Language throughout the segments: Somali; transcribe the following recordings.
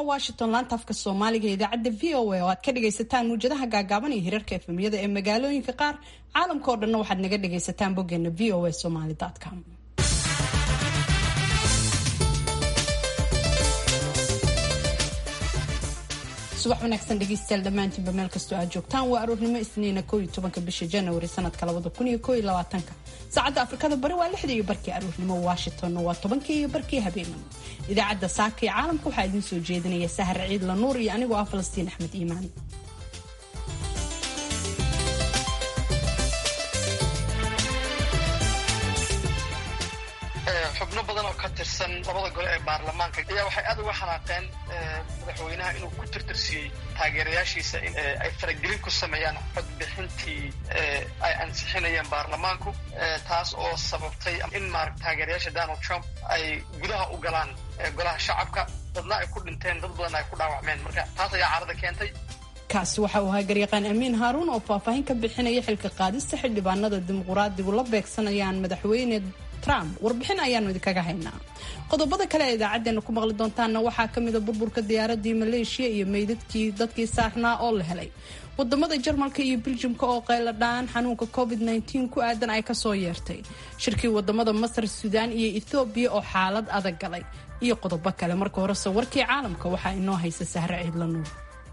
waa washington laanta afka soomaaliga ee idaacadda v o a oo aad ka dhagaysataan muwjadaha gaagaaban iyo hirarka efemyada ee magaalooyinka qaar caalamka oo dhanna waxaad naga dhagaysataan boggeena v o a somaly com subax wanaagsan dhegeystayaal dhammaantiinba meel kastoo aad joogtaan waa aroornimo isniina kooiyo tobanka bisha januari sanadka labada kun iyo kooiyo labaatanka saacadda afrikada bari waa lixda iyo barkii aroornimo washingtonna waa tobankii iyo barkii habeenimo idaacadda saaka iyo caalamka waxaa idiin soo jeedinaya sahar ciid la nuur iyo anigoo ah falastiin axmed iimaan xubno badan oo ka tirsan labada gole ee baarlamaanka ayaa waxay aad uga xanaaqeen madaxweynaha inuu ku tirtirsiyey taageerayaashiisa in ay faragelin ku sameeyaan codbixintii ay ansixinayeen baarlamaanku taas oo sababtay in maarata taageerayaasha donald trump ay gudaha u galaan golaha shacabka dadna ay ku dhinteen dad badan ay ku dhaawacmeen marka taas ayaa carada keentay kaasi waxa uu ahaa garyaqaan amiin haaruun oo faahfaahin ka bixinaya xilka qaadista xildhibaanada dimuquraadigu la beegsanayaan madaxweyne trump warbixin ayaanu idinkaga haynaa qodobada kale ee idaacadeena ku maqli doontaanna waxaa ka mida burburka diyaaradii maleeshiya iyo meydadkii dadkii saarnaa oo la helay wadamada jarmalka iyo biljimka oo qayladhaan xanuunka covid ku aadan ay kasoo yeertay shirkii wadamada masar suudaan iyo ethoobiya oo xaalad adag galay iyo qodobo kale marka horese warkii caalamka waxaa inoo haysa sahre ciidla nuur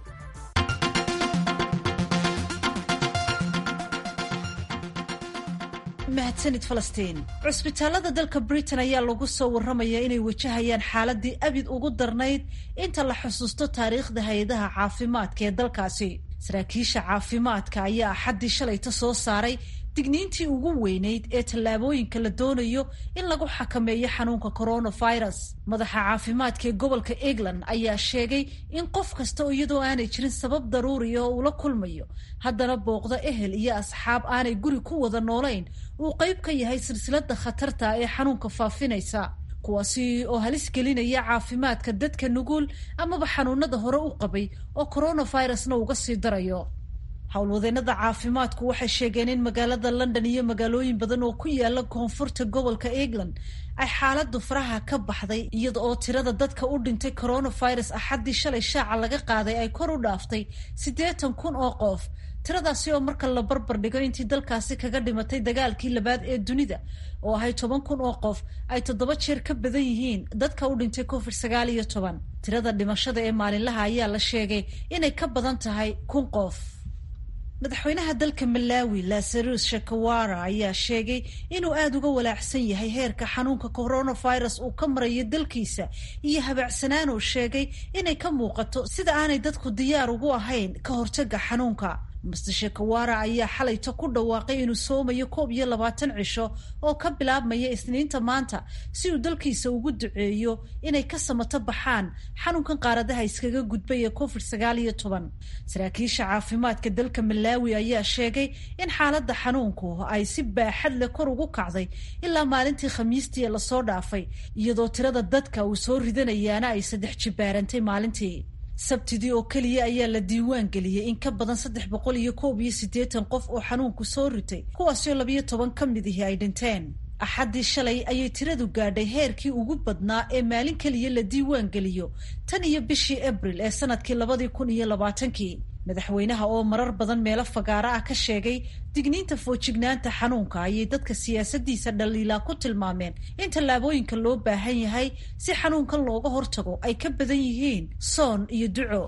mahadsanid falastiin cusbitaalada dalka britain ayaa lagu soo warramaya inay wajahayaan xaaladii abid ugu darnayd inta la xusuusto taariikhda hay-adaha caafimaadka ee dalkaasi saraakiisha caafimaadka ayaa axaddii shalayta soo saaray digniintii ugu weynayd ee tallaabooyinka la doonayo in lagu xakameeyo xanuunka coronavirus madaxa caafimaadka ee gobolka england ayaa sheegay in qof kasta oo iyadoo aanay jirin sabab daruuriya oo ula kulmayo haddana booqda ehel iyo asxaab aanay guri ku wada noolayn uu qayb ka yahay silsilada khatarta ee xanuunka faafinaysa kuwaasi oo halis gelinaya caafimaadka dadka nugul amaba xanuunada hore u qabay oo coronavirusna uga sii darayo howlwadeenada caafimaadku waxay sheegeen in magaalada london iyo magaalooyin badan oo ku yaala koonfurta gobolka england ay xaaladu faraha ka baxday iyada oo tirada dadka u dhintay coronavirus axaddii shalay shaaca laga qaaday ay kor u dhaaftay siddeetan kun oo qof tiradaasi oo marka la barbar dhigo intii dalkaasi kaga dhimatay dagaalkii labaad ee dunida oo ahay toban kun oo qof ay toddoba jeer ka badan yihiin dadka u dhintay covid sagaal iyo toban tirada dhimashada ee maalinlaha ayaa la sheegay inay ka badan tahay kun qof madaxweynaha dalka malawi lazarus shakawara ayaa sheegay inuu aada uga walaacsan yahay heerka xanuunka coronavirus uu ka marayo dalkiisa iyo habaacsanaan uu sheegay inay ka muuqato sida aanay dadku diyaar ugu ahayn ka hortaga xanuunka master shakawara ayaa xalayta ku dhawaaqay inuu soomayo koob iyo labaatan cisho oo ka bilaabmaya isniinta maanta si uu dalkiisa ugu duceeyo inay ka samato baxaan xanuunkan qaaradaha iskaga gudbay ee covid sagaal iyo toban saraakiisha caafimaadka dalka malawi ayaa sheegay in xaaladda xanuunku ay si baaxad leh kor ugu kacday ilaa maalintii khamiistii ee lasoo dhaafay iyadoo tirada dadka uu soo ridanayaana ay saddex jibaarantay maalintii sabtidii oo keliya ayaa la diiwaan geliyey in ka badan saddex boqol iyo koob iyo siddeetan qof oo xanuunku soo ritay kuwaasoo labayo toban ka mid ihi ay dhinteen axaddii shalay ayay tiradu gaadhay heerkii ugu badnaa ee maalin keliya la diiwaan geliyo tan iyo bishii abril ee sanadkii labadii kun iyo labaatankii madaxweynaha oo marar badan meelo fagaaro ah ka sheegay digniinta foojignaanta xanuunka ayay dadka siyaasadiisa dhaliilaa ku tilmaameen in tallaabooyinka loo baahan yahay si xanuunkan looga hortago ay ka badan yihiin soon iyo duco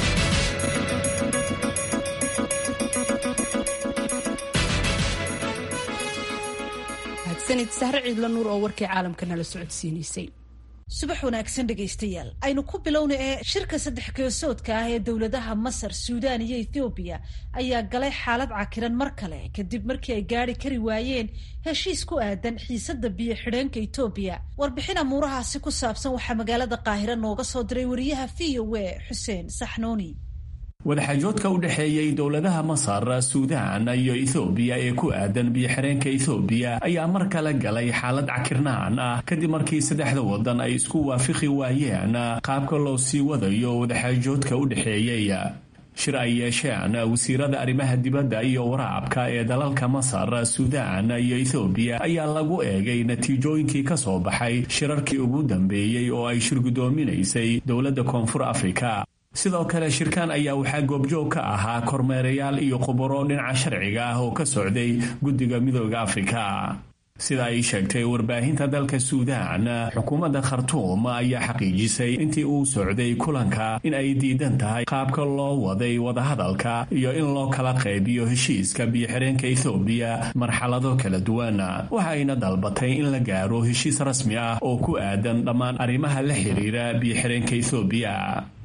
mahadsanid sahre ciidla nuur oo warkii caalamka nala socodsiinaysay subax wanaagsan dhegaystayaal aynu ku bilowna ee shirka saddex geesoodka ah ee dowladaha masar suudaan iyo ethoobiya ayaa galay xaalad cakiran mar kale kadib markii ay gaari kari waayeen heshiis ku aadan xiisada biyo xidheenka etoobiya warbixin amuurahaasi ku saabsan waxaa magaalada qaahira nooga soo diray wariyaha v o a xuseen saxnuuni wadaxaajoodka u dhexeeyey dowladaha masar suudaan iyo ethoobiya ee ku aadan biyo-xireenka ethoobiya ayaa mar kale galay xaalad cakirnaan ah kadib markii saddexda waddan ay isku waafaqi waayeen qaabka loo sii wadayo wadaxaajoodka u dhexeeyey shir ay yeesheen wasiirada arrimaha dibadda iyo waraabka ee dalalka masar suudaan iyo ethoobiya ayaa lagu eegay natiijooyinkii ka soo baxay shirarkii ugu dambeeyey oo ay shirgudoominaysay dowladda koonfur afrika sidoo kale shirkan ayaa waxaa goobjoog ka ahaa kormeerayaal iyo khubaro dhinaca sharciga ah oo ka socday guddiga midooda afrika sida ay sheegtay warbaahinta dalka suudaan xukuumadda khartuum ayaa xaqiijisay intii uu socday kulanka in ay diidan tahay qaabka loo waday wadahadalka iyo in loo kala qaybiyo heshiiska biyo-xireenka ethoobiya marxalado kala duwan waxayna dalbatay in la gaaro heshiis rasmi ah oo ku aadan dhammaan arrimaha la xiriira biyo-xireenka ethoobiya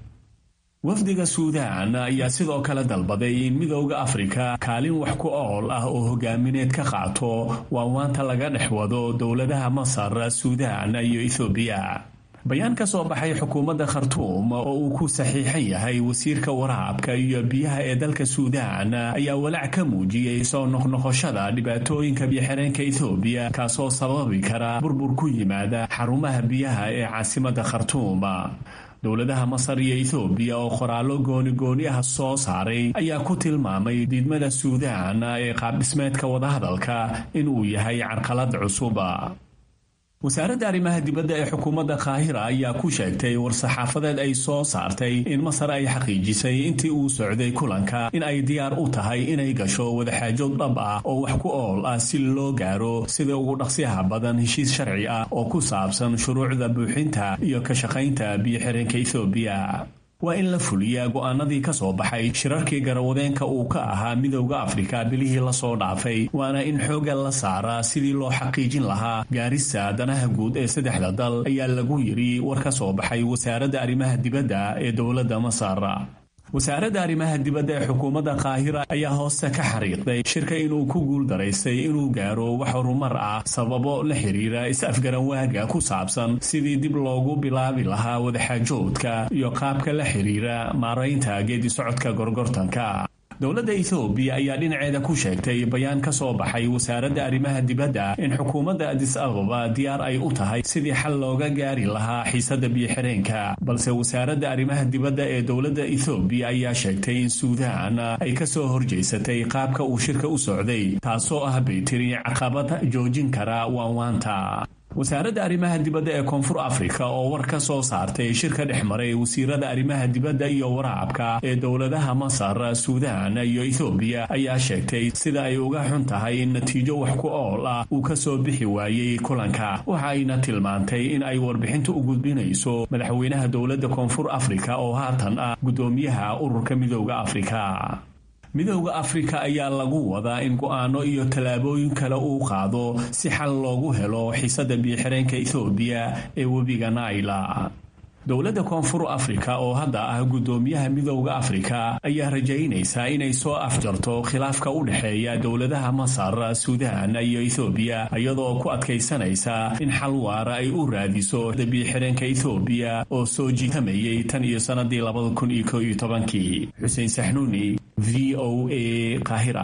wafdiga suudaan ayaa sidoo kale dalbaday in midowda afrika kaalin wax ku ool ah oo hogaamineed ka qaato waawaanta laga dhex wado dowladaha masar suudaan iyo ethoobiya bayaan ka soo baxay xukuumadda khartuum oo uu ku saxiixan yahay wasiirka waraabka iyo biyaha ee dalka suudaan ayaa walaac ka muujiyey soo noqnoqoshada dhibaatooyinka biyoxireenka ethoobiya kaasoo sababi kara burbur ku yimaada xarumaha biyaha ee caasimadda khartuum dowladaha masar iyo ethoobiya oo qoraallo gooni-gooni ah soo saaray ayaa ku tilmaamay diidmada suudaan ee qaabdhismeedka wadahadalka inuu yahay carqalad cusuba wasaaradda arrimaha dibadda ee xukuumadda kaahira ayaa ku sheegtay war-saxaafadeed ay soo saartay in masar ay xaqiijisay intii uu socday kulanka in ay diyaar u tahay inay gasho wadaxaajood dhab ah oo wax ku ool ah si loo gaaro sida ugu dhaqsiyaha badan heshiis sharci ah oo ku saabsan shuruucda buuxinta iyo ka shaqaynta biyo-xireenka ethoobiya waa in la fuliyaa go'aanadii ka soo baxay shirarkii garawadeenka uu ka ahaa midowda afrika bilihii lasoo dhaafay waana in xoogga la saaraa sidii loo xaqiijin lahaa gaarista danaha guud ee saddexda dal ayaa lagu yidhi war ka soo baxay wasaaradda arrimaha dibadda ee dowladda masar wasaaradda arrimaha dibadda ee xukuumadda kaahira ayaa hooste ka xariiqday shirka inuu ku guuldaraystay inuu gaaro wax horumar ah sababo la xiriira is-afgaranwaaga ku saabsan sidii dib loogu bilaabi lahaa wadaxaajoodka iyo qaabka la xiriira maaraynta geedi socodka gorgortanka dowladda ethoobiya ayaa dhinaceeda ku sheegtay bayaan ka soo baxay wasaaradda arrimaha dibadda in xukuumadda adis ababa diyaar ay u tahay sidii xal looga gaari lahaa xiisadda biyo-xireenka balse wasaaradda arrimaha dibadda ee dowladda ethoobiya ayaa sheegtay in suudaan ay ka soo horjeysatay qaabka uu shirka u socday taasoo ah bay tiri caqabad joojin kara waanwaanta wasaaradda arrimaha dibadda ee koonfur afrika oo war ka soo saartay shirka dhex maray wasiirada arrimaha dibadda iyo waraabka ee dowladaha masar suudaan iyo ethoobiya ayaa sheegtay sida ay uga xun tahay in natiijo wax ku ool ah uu ka soo bixi waayey kulanka waxa ayna tilmaantay in ay warbixinta u gudbinayso madaxweynaha dowladda koonfur afrika oo haatan ah guddoomiyaha ururka midowda afrika midowda afrika ayaa lagu wadaa in go'aano iyo tallaabooyin kale uu qaado si xal loogu helo xiisadda biyo-xireenka ethoobiya ee webiga naila dowladda koonfur afrika oo hadda ah guddoomiyaha midowda afrika ayaa rajaynaysaa inay soo afjarto khilaafka u dhexeeya dowladaha masar suudaan iyo ethoobiya iyadoo ku adkaysanaysa in xal waara ay u raadiso biyo-xireenka ethoobiya oo soo jiitamayay tan iyo sannadii labada kun iyo ko iyo tobankii xuseen saxnuuni v o a kahira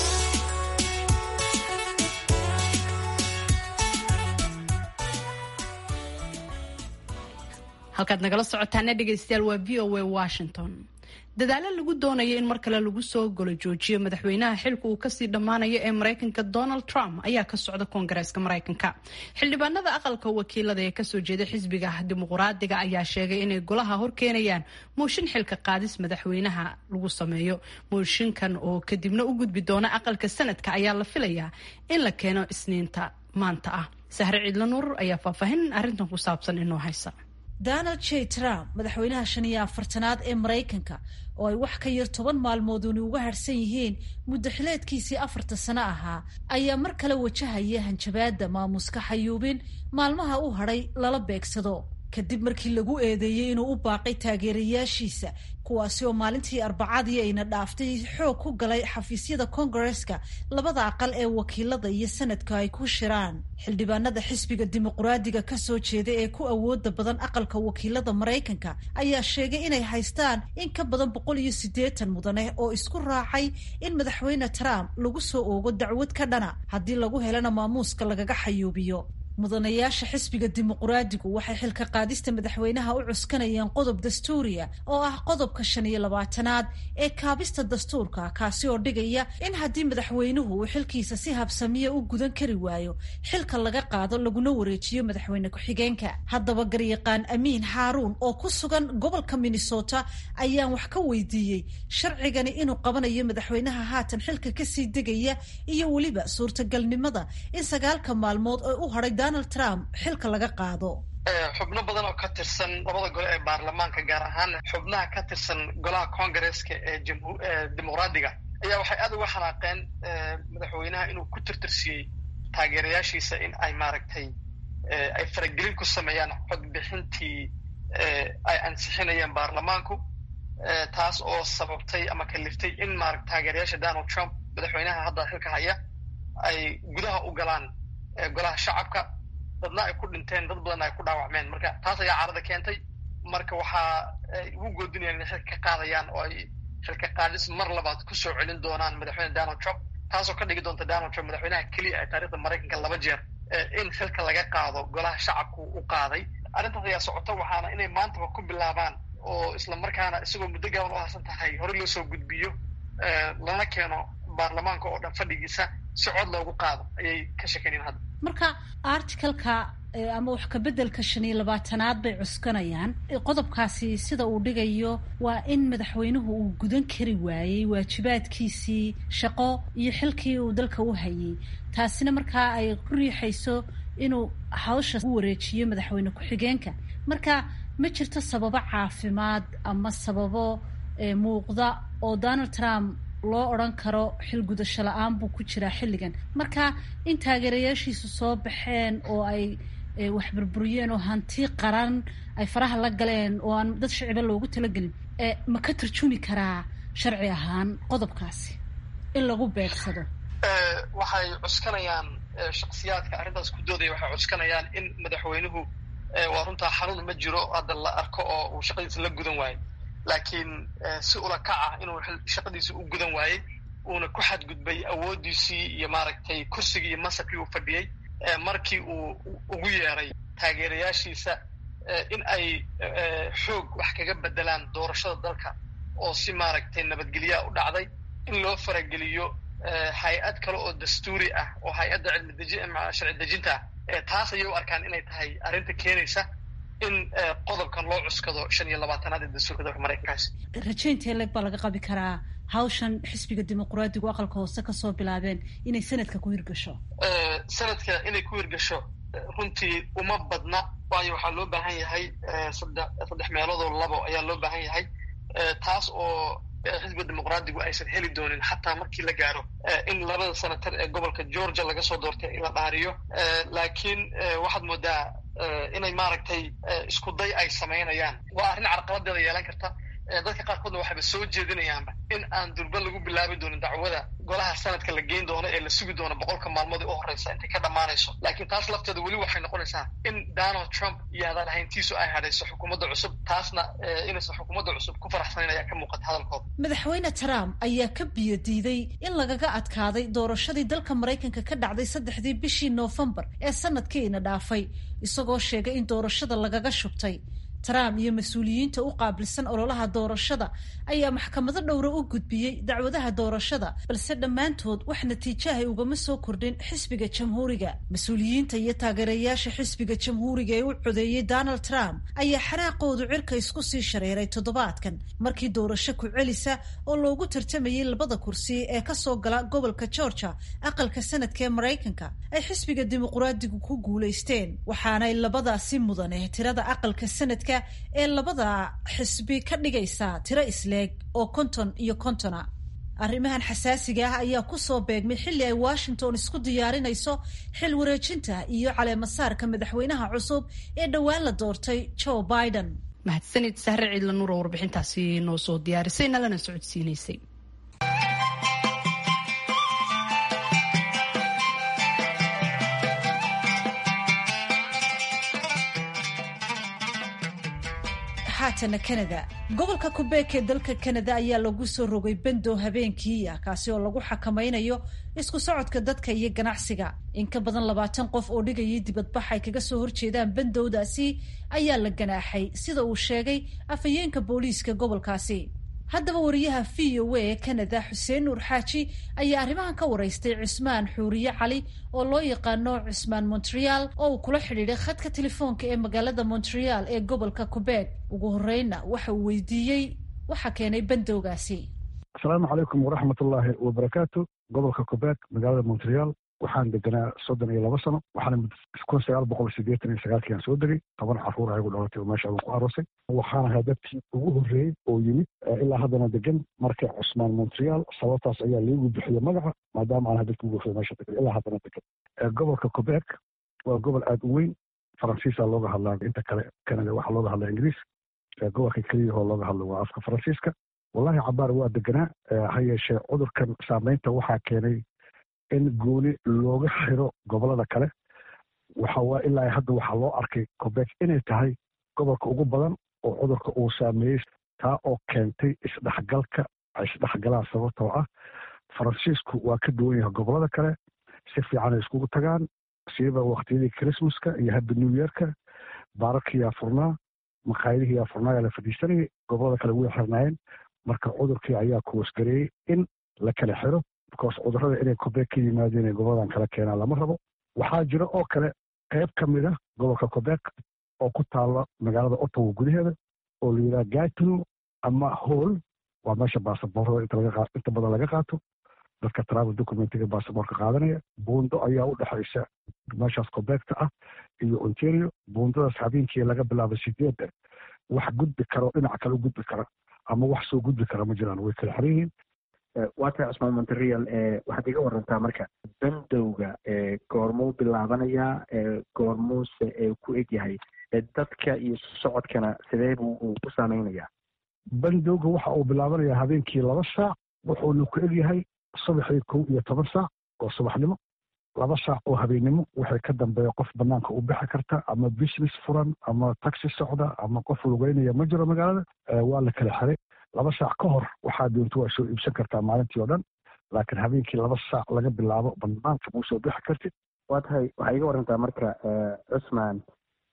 halkaad nagala socotaana dhegaystayaal waa v o a washington dadaalo lagu doonayo in mar kale lagu soo golo joojiyo madaxweynaha xilka uu kasii dhammaanayo ee maraykanka donald trump ayaa ka socda koongareeska maraykanka xildhibaanada aqalka wakiilada ee kasoo jeeda xisbiga dimuquraadiga ayaa sheegay inay golaha horkeenayaan mooshin xilka qaadis madaxweynaha lagu sameeyo mooshinkan oo kadibna u gudbi doona aqalka sanadka ayaa la filayaa in la keeno isniinta maanta ah sahre ciidla nuur ayaa faahfaahin arrintan ku saabsan inoo haysa donald j trump madaxweynaha shan iyo afartanaad ee maraykanka oo ay wax ka yar toban maalmooduni uga harhsan yihiin muddo xileedkiisii afarta sano ahaa ayaa mar kale wajahaya hanjabaadda maamuska xayuubin maalmaha u hadhay lala beegsado kadib markii lagu eedeeyey inuu u baaqay taageerayaashiisa kuwaasi oo maalintii arbacadii ayna dhaaftay xoog ku galay xafiisyada kongareska labada aqal ee wakiilada iyo sanadka ay ku shiraan xildhibaanada xisbiga dimuquraadiga kasoo jeeda ee ku awooda badan aqalka wakiilada maraykanka ayaa sheegay inay haystaan in ka badan boqol iyo siddeetan mudane oo isku raacay in madaxweyne trump lagu soo oogo dacwad ka dhana haddii lagu helana maamuuska lagaga xayuubiyo mudanayaasha xisbiga dimuquraadigu waxay xilka qaadista madaxweynaha u cuskanayeen qodob dastuuriya oo ah qodobka shan iyo labaatanaad ee kaabista dastuurka kaasi oo dhigaya in haddii madaxweynuhu uu xilkiisa si habsamiya u gudan kari waayo xilka laga qaado laguna wareejiyo madaxweyne ku-xigeenka haddaba garyaqaan amiin xaaruun oo ku sugan gobolka minnesota ayaan wax ka weydiiyey sharcigani inuu qabanayo madaxweynaha haatan xilka kasii degaya iyo weliba suurtagalnimada in sagaalka maalmood oo u hadhay donald trump xilka laga qaado xubno badan oo ka tirsan labada gole ee baarlamaanka gaar ahaan xubnaha ka tirsan golaha congaresska ee dimuqraadiga ayaa waxay aad uga xanaaqeen madaxweynaha inuu ku tirtirsiyey taageerayaashiisa in ay maaragtay ay faragelin ku sameeyaan codbixintii ay ansixinayeen baarlamaanku taas oo sababtay ama kaliftay in maarag taageerayaasha donald trump madaxweynaha hadda xilka haya ay gudaha u galaan golaha shacabka dadna ay ku dhinteen dad badanna ay ku dhaawacmeen marka taas ayaa carada keentay marka waxaa ay ugu goodinayaan inay xilka ka qaadayaan oo ay xilka qaadis mar labaad kusoo celin doonaan madaxweyne donald trump taasoo ka dhigi doonta donald trump madaxweynaha keliya ee taarikhda maraykanka laba jeer in xilka laga qaado golaha shacabku u qaaday arrintaas ayaa socota waxaana inay maantaba ku bilaabaan oo isla markaana isagoo muddo gaaban u harsan tahay hore loo soo gudbiyo lana keeno baarlamaanka oo dhan fadhigiisa si cod loogu qaado ayay ka sheekeynayaan hadda marka articalka ama wax kabeddelka shan iyo labaatanaad bay cuskanayaan qodobkaasi sida uu dhigayo waa in madaxweynuhu uu gudan kari waayey waajibaadkiisii shaqo iyo xilkii uu dalka u hayay taasina markaa ay ku riixayso inuu hawsha u wareejiyo madaxweyne ku-xigeenka marka ma jirto sababo caafimaad ama sababo muuqda oo donald trump loo odran karo xil gudasho la-aan buu ku jiraa xilligan marka in taageerayaashiisu soo baxeen oo ay wax burburiyeen oo hanti qaran ay faraha la galeen oo aan dad shiciba loogu talagelin ma ka tarjumi karaa sharci ahaan qodobkaasi in lagu beegsado waxay cuskanayaan shaksiyaadka arrintaas ku doodaya waxay cuskanayaan in madaxweynuhu waa runtaa xanuun ma jiro hadda la arko oo uu shaqadiisa la gudan waayo laakiin si ula kac ah inuu shaqadiisa u gudan waayey uuna ku xadgudbay awooddiisii iyo maaragtay kursigii iyo masabkii uu fadhiyey markii uu ugu yeeray taageerayaashiisa in ay xoog wax kaga bedelaan doorashada dalka oo si maaragtay nabadgelyaa u dhacday in loo farageliyo hay-ad kale oo dastuuri ah oo hay-adda cilmi deji sharci dejinta ah taas ayay u arkaan inay tahay arrinta keenaysa in qodobkan loo cuskado shan iyo labaatanaad ee dastuurka dalka maraykankaasi rajaynta leeg baa laga qabi karaa hawshan xisbiga dimuqraadigu aqalka hoose kasoo bilaabeen inay sanadka ku hirgasho sanadka inay ku hirgasho runtii uma badna waayo waxaa loo baahan yahay sadde saddex meeloodoo labo ayaa loo baahan yahay taas oo xisbiga dimuqraadigu aysan heli doonin xataa markii la gaaro in labada senatar ee gobolka georgia laga soo doortay in la dhaariyo laakiin waxaad moodaa inay maaragtay isku day ay samaynayaan waa arrin carqaladeeda yeelan karta dadka qaarkoodna waxayba soo jeedinayaanba in aan durba lagu bilaabi doonin dacwada golaha sanadka la geyn doono ee la sugi doono boqolka maalmood ee u horeysa intay ka dhammaanayso laakiin taas lafteeda weli waxay noqonaysaa in donald trump iyo hadaan ahayntiisu ay hadhayso xukuumadda cusub taasna inaysan xukuumadda cusub ku faraxsanayn ayaa ka muuqata hadalkooda madaxweyne trump ayaa ka biyo diiday in lagaga adkaaday doorashadii dalka maraykanka ka dhacday saddexdii bishii noofembar ee sanadkiina dhaafay isagoo sheegay in doorashada lagaga shubtay trump iyo mas-uuliyiinta u qaabilsan ololaha doorashada ayaa maxkamado dhowra u gudbiyey dacwadaha doorashada balse dhammaantood wax natiijahay ugama soo kordhin xisbiga jamhuuriga mas-uuliyiinta iyo taageerayaasha xisbiga jamhuuriga ee u codeeyey donald trump ayaa xaraaqoodu cirka isku sii shareeray toddobaadkan markii doorasho ku celisa oo loogu tartamayey labada kursi ee kasoo gala gobolka georgia aqalka sanadka ee maraykanka ay xisbiga dimuqraadigu ku guulaysteen waxaanay labadaasi mudane tirada aqalka sanadka ee labada xisbi ka dhigaysa tiro isleeg oo konton iyo kontona arrimahan xasaasiga ah ayaa kusoo beegmay xilli ay washington isku diyaarinayso xil wareejinta iyo caleemasaarka madaxweynaha cusub ee dhowaan la doortay joe biden mahadsanid sahre ciidla nuur oo warbixintaasi noo soo diyaarisay nalana socodsiinaysay haatana canada gobolka kubeek ee dalka canada ayaa lagu soo rogay bendo habeenkii ah kaasi oo lagu xakamaynayo isku socodka dadka iyo ganacsiga in ka badan labaatan qof oo dhigayay dibadbax ay kaga soo horjeedaan bandowdaasi ayaa la ganaaxay sida uu sheegay afhayeenka booliiska gobolkaasi haddaba wariyaha v o a ee canada xuseen nuur xaaji ayaa arrimahan ka waraystay cusmaan xuuriye cali oo loo yaqaano cusmaan montreal oo uu kula xidhiidhay khadka telefoonka ee magaalada montreal ee gobolka quebec ugu horreynna waxa uu weydiiyey waxa keenay bandowgaasi asalaamu calaykum waraxmat ullaahi wabarakaatu gobolka quebec magaalada montreal waxaan deganaa soddon iyo laba sano waxaana kun sagaal boqol sideetan iyo sagaalkii aan soo degay toban caruur ayagu dhalatay oo meesha aan ku aroosay waxaan ahaa dadkii ugu horreeyey oo yimid ilaa haddana degan marka cusmaan montreal sababtaas ayaa liigu bixiya magaca maadaama aan ahaa dadkii ugu horreeyey meesha degan ilaa haddana degan gobolka quebec waa gobol aada u weyn faransiisa looga hadlaa inta kale canada waxaa looga hadlaa ingiriis gobolka keliyahoo looga hadlo waa afka faransiiska wallahi cabaar waa deganaa ha yeeshee cudurkan saameynta waxaa keenay in gooni looga xiro gobolada kale waxa waa ilaa hadda waxaa loo arkay quebec inay tahay gobolka ugu badan oo cudurka uu saameeyey taa oo keentay isdhexgalka ay isdhexgalaan sababtoo ah faransiisku waa ka duwan yahay gobolada kale si fiican ay iskugu tagaan siiba waktiyadii christmaska iyo happy new yearka baararkiyaa furnaa makhaayadihiyaa furnaayaa la fadhiisanayay gobolada kale way xirnaayeen marka cudurkii ayaa kuwasgareeyey in la kala xiro because cudurrada inay quebec ka yimaadeen ee goboladan kala keenaan lama rabo waxaa jira oo kale qayb ka mid a gobolka quebec oo ku taalla magaalada ottawa gudaheeda oo la yidhaha gatino ama hall waa meesha baasaboorada inta badan laga qaato dadka travel documentiga baasaboorka qaadanaya buundo ayaa u dhexaysa meeshaas quebecta ah iyo ontario buundadaas habeenkii laga bilaabo sideedda wax gudbi karo dhinaca kale u gudbi kara ama wax soo gudbi kara ma jiraan way kala xiran yihiin waa tahay cusmaan montreal waxaad iga warantaa marka bandowga goormuu bilaabanayaa goormuuse ku egyahay dadka iyo socodkana sidee buu uu ku saameynayaa bandowga waxa uu bilaabanayaa habeenkii laba saac wuxuuna ku egyahay subaxii kow iyo toban saac oo subaxnimo laba saac oo habeennimo waxay ka dambeeya qof banaanka u bixi karta ama business furan ama taxi socda ama qof lugeynaya ma jiro magaalada waa la kala xiray laba saac ka hor waxaa doonto waa soo iibsan kartaa maalintii oo dhan laakiin habeenkii laba saac laga bilaabo banaanka muu soo bixi kartid waa tahay waxaa iga warantaa marka cusmaan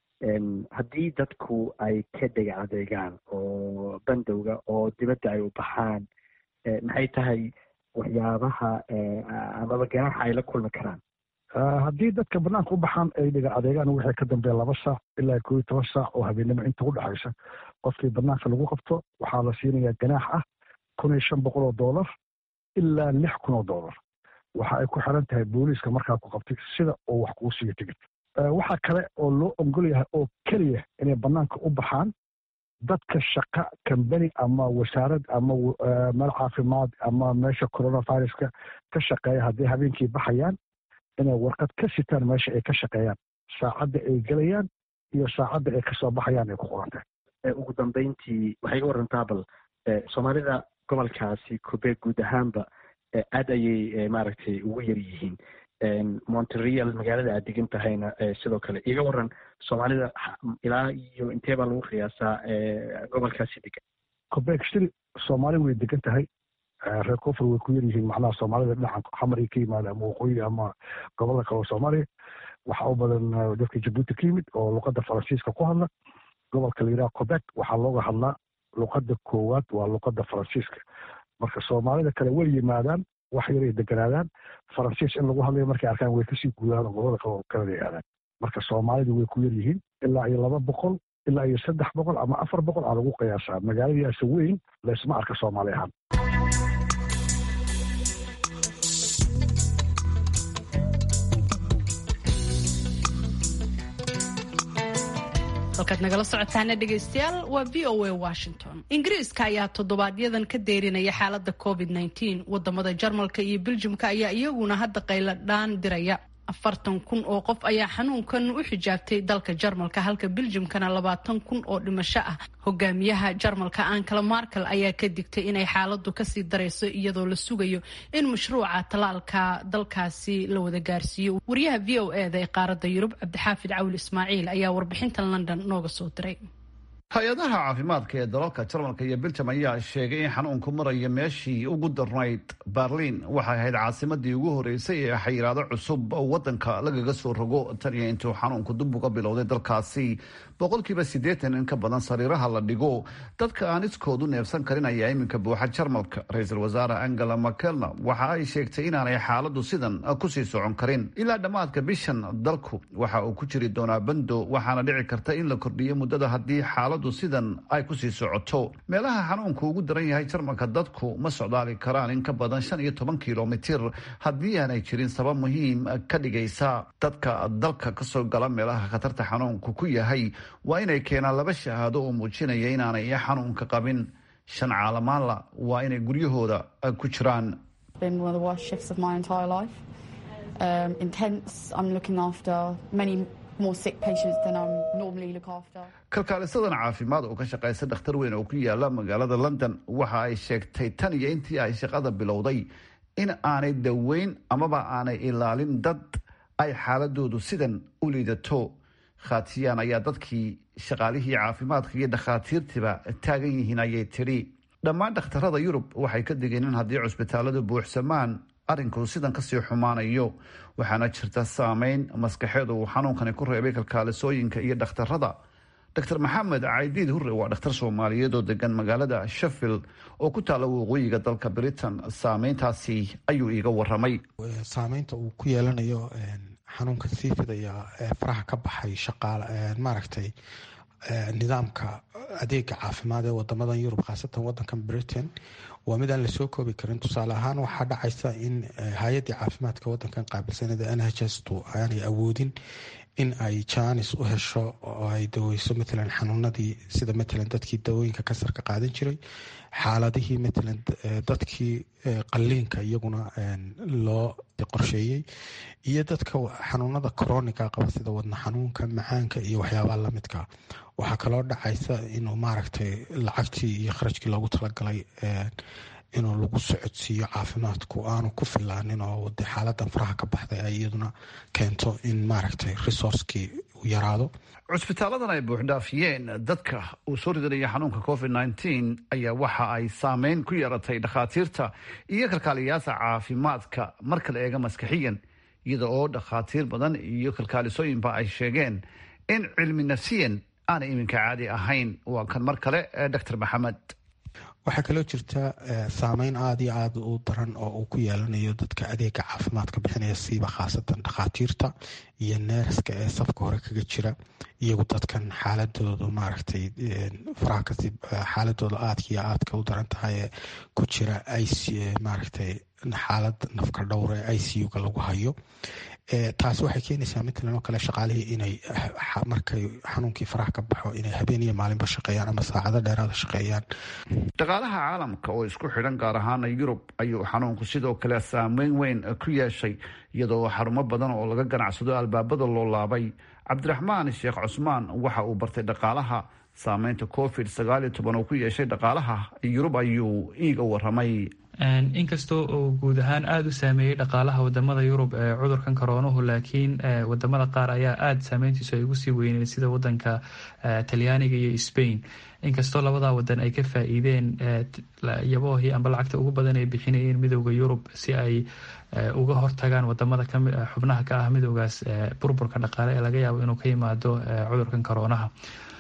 haddii dadku ay ka dhega adeegaan oo bandowga oo dibadda ay u baxaan maxay tahay waxyaabaha amaba ganaaxa ay la kulmi karaan haddii dadka banaanka u baxaan ay dhiga adeegaan waxay ka dambeeya laba saac ilaa koo iyo toban saac oo habeennimo inta u dhexaysa qofkii banaanka lagu qabto waxaa la siinayaa ganaax ah kun iyo shan boqol oo doolar ilaa lix kun oo doolar waxa ay ku xiran tahay booliiska markaa ku qabtay sida uu wax kuu siiyo tigid waxaa kale oo loo ogol yahay oo keliya inay banaanka u baxaan dadka shaqa kambani ama wasaarad ama meel caafimaad ama meesha coronaviruska ka shaqeeya hadday habeenkii baxayaan inay warqad ka sitaan meesha ay ka shaqeeyaan saacadda ay gelayaan iyo saacadda ay kasoo baxayaan ay ku qorantay ugu dambeyntii waxay iga warantaa bal soomaalida gobolkaasi quebec guud ahaanba aad ayay maaragtay ugu yar yihiin montreal magaalada aad degan tahayna sidoo kale iga waran soomaalida ilaa iyo intee baa lagu qiyaasaa gobolkaasi degan quebec city soomaali way degan tahay reer koonfur way ku yar yihiin macnaha soomaalida dhinaca xamar ay ka yimaada ama waqooyi ama gobolada kale oo soomaaliya waxaa u badan dadka jabuuti ka yimid oo luqadda faransiiska ku hadla gobolka la yidhaha quebec waxaa looga hadlaa luqadda koowaad waa luqadda faransiiska marka soomaalida kale way yimaadaan wax yaray deganaadaan faransiis in lagu hadlayo markay arkaan way kasii guudaan gobolada kale oo kanada aadaan marka soomaalidu way ku yar yihiin ilaa iyo laba boqol ilaa iyo saddex boqol ama afar boqol aa lagu qiyaasaa magaaladiiase weyn laysma arka soomaali ahaan halkaad nagala socotaana dhegaystayaal waa v o a washington ingiriiska ayaa toddobaadyaddan ka deyrinaya xaalada covid -19 wadamada jarmalka iyo beljimka ayaa iyaguna hadda qayladhaan diraya afartan kun oo qof ayaa xanuunkan u xijaabtay dalka jarmalka halka beljimkana labaatan kun oo dhimasho ah hogaamiyaha jarmalka ankala markel ayaa ka digtay inay xaaladu kasii darayso iyadoo la sugayo in mashruuca talaalka dalkaasi la wada gaarsiiyo wariyaha v o eda ee qaarada yurub cabdixaafid cawli ismaaciil ayaa warbixintan london nooga soo diray hay-adaha caafimaadka ee dalalka jarmalka iyo beljam ayaa sheegay in xanuunku maraya meeshii ugu darnayd berliin waxay ahayd caasimadii ugu horeysay ee xayiraado cusub wadanka lagaga soo rogo tan iyo intuu xanuunku dib uga bilowday dalkaasi boqolkiiba siddeetan in ka badan sariiraha la dhigo dadka aan iskoodu neefsan karin ayaa iminka buuxa jarmalka ra-iisul wasaare angela makelna waxa ay sheegtay inaanay xaaladu sidan kusii socon karin ilaa dhammaadka bishan dalku waxa uu ku jiri doonaa bando waxaana dhici karta in la kordhiyo muddada haddii xaaladu sidan ay kusii socoto meelaha xanuunku ugu daran yahay jarmalka dadku ma socdaali karaan in ka badan shan iyo toban kilomitir haddii aanay jirin sabab muhiim ka dhigaysa dadka dalka kasoo gala meelaha khatarta xanuunku ku yahay waa inay keenaan laba shahaado oo muujinaya inaanay xanuunka qabin shan caalamaanla waa inay guryahooda ku jiraan kalkaalisadan caafimaad oo ka shaqaysa dhakhtar weyn oo ku yaala magaalada london waxa ay sheegtay tan iyo intii ay shaqada bilowday in aanay daweyn amaba aanay ilaalin dad ay xaaladoodu sidan u liidato khatiyaan ayaa dadkii shaqaalihii caafimaadka iyo dhakhaatiirtiiba taagan yihiin ayay tidhi dhammaan dhakhtarada yurub waxay ka digeen in haddii cusbitaaladu buuxsamaan arrinku sidan kasii xumaanayo waxaana jirta saameyn maskaxeed uu xanuunkani ku reebay kalkaalisooyinka iyo dhakhtarada dr maxamed caydiid hurre waa dhakhtar soomaaliyeed oo degan magaalada sheffield oo ku taala waqooyiga dalka britain saameyntaasi ayuu iiga waramay saameynta uu ku yeelanayo xanuunka sii fidaya ee faraha ka baxay shaqaal maaragtay nidaamka adeega caafimaad ee wadamadan yurub khaasatan wadankan britain waa mid aan lasoo koobi karin tusaale ahaan waxaa dhacaysa in hay-adii caafimaadka wadankan qaabilsanada n h s tu aanay awoodin in ay jaanis u hesho oo ay daweyso matalan xanuunadii sida matalan dadkii dawooyinka kasarka qaadan jiray xaaladihii matalan dadkii qaliinka iyaguna loo qorsheeyey iyo dadka xanuunada coroniga qaba sida wadna xanuunka macaanka iyo waxyaabaha lamidka waxaa kaloo dhacaysa inuu maaragtay lacagtii iyo kharajkii loogu talagalay inuu lagu socodsiiyo caafimaadku aanu ku filaanin oo de xaaladan faraha ka baxday ay iyaduna keento in maaragtay resourcekii uu yaraado cusbitaaladan ay buuxdhaafiyeen dadka uu soo ridanaya xanuunka covid nneteen ayaa waxa ay saameyn ku yeeratay dhakhaatiirta iyo kalkaaliyaasha caafimaadka marka la eega maskaxiyan iyada oo dhakhaatiir badan iyo kalkaalisooyinba ay sheegeen in cilmi nafsiyan aanay iminka caadi ahayn waa kan mar kale doctor maxamed waxaa kaloo jirta saameyn aada iyo aada u daran oo uu ku yeelanayo dadka adeega caafimaadka bixinaya siiba khaasatan dhakhaatiirta iyo neeraska ee safka hore kaga jira iyagu dadkan xaaladoodu maaragtay faraha kasi xaaladooda aadka iyo aadka u daran tahay ee ku jira ic maaragtay xaalad nafka dhowr ee i c u-ga lagu hayo taasi waxay keenaysaa matalan oo kale shaqaalihii inay markay xanuunkii faraha ka baxo inay habeen iyo maalinba shaqeeyaan ama saacado dheeraada shaqeeyaan dhaqaalaha caalamka oo isku xidhan gaar ahaana yurub ayuu xanuunku sidoo kale saameyn weyn ku yeeshay iyadoo xarumo badan oo laga ganacsado albaabada loo laabay cabdiraxmaan sheekh cusmaan waxa uu bartay dhaqaalaha saameynta covid sagaal iyo toban oo ku yeeshay dhaqaalaha yurub ayuu iiga waramay inkastoo uu guud ahaan aada u saameeyey dhaqaalaha wadamada yurub ee cudurkan koroonuhu laakiin wadamada qaar ayaa aada saameyntiisu ay ugu sii weyneed sida wadanka talyaaniga iyo spain inkastoo labadaa wadan ay ka faa-iideen yaboohii amba lacagta ugu badan ay bixinayeen midooda yurub si ay uga hortagaan wadamada xubnaha ka ah midoogaas burburka dhaqaale ee laga yaabo inuu ka yimaado cudurkan koroonaha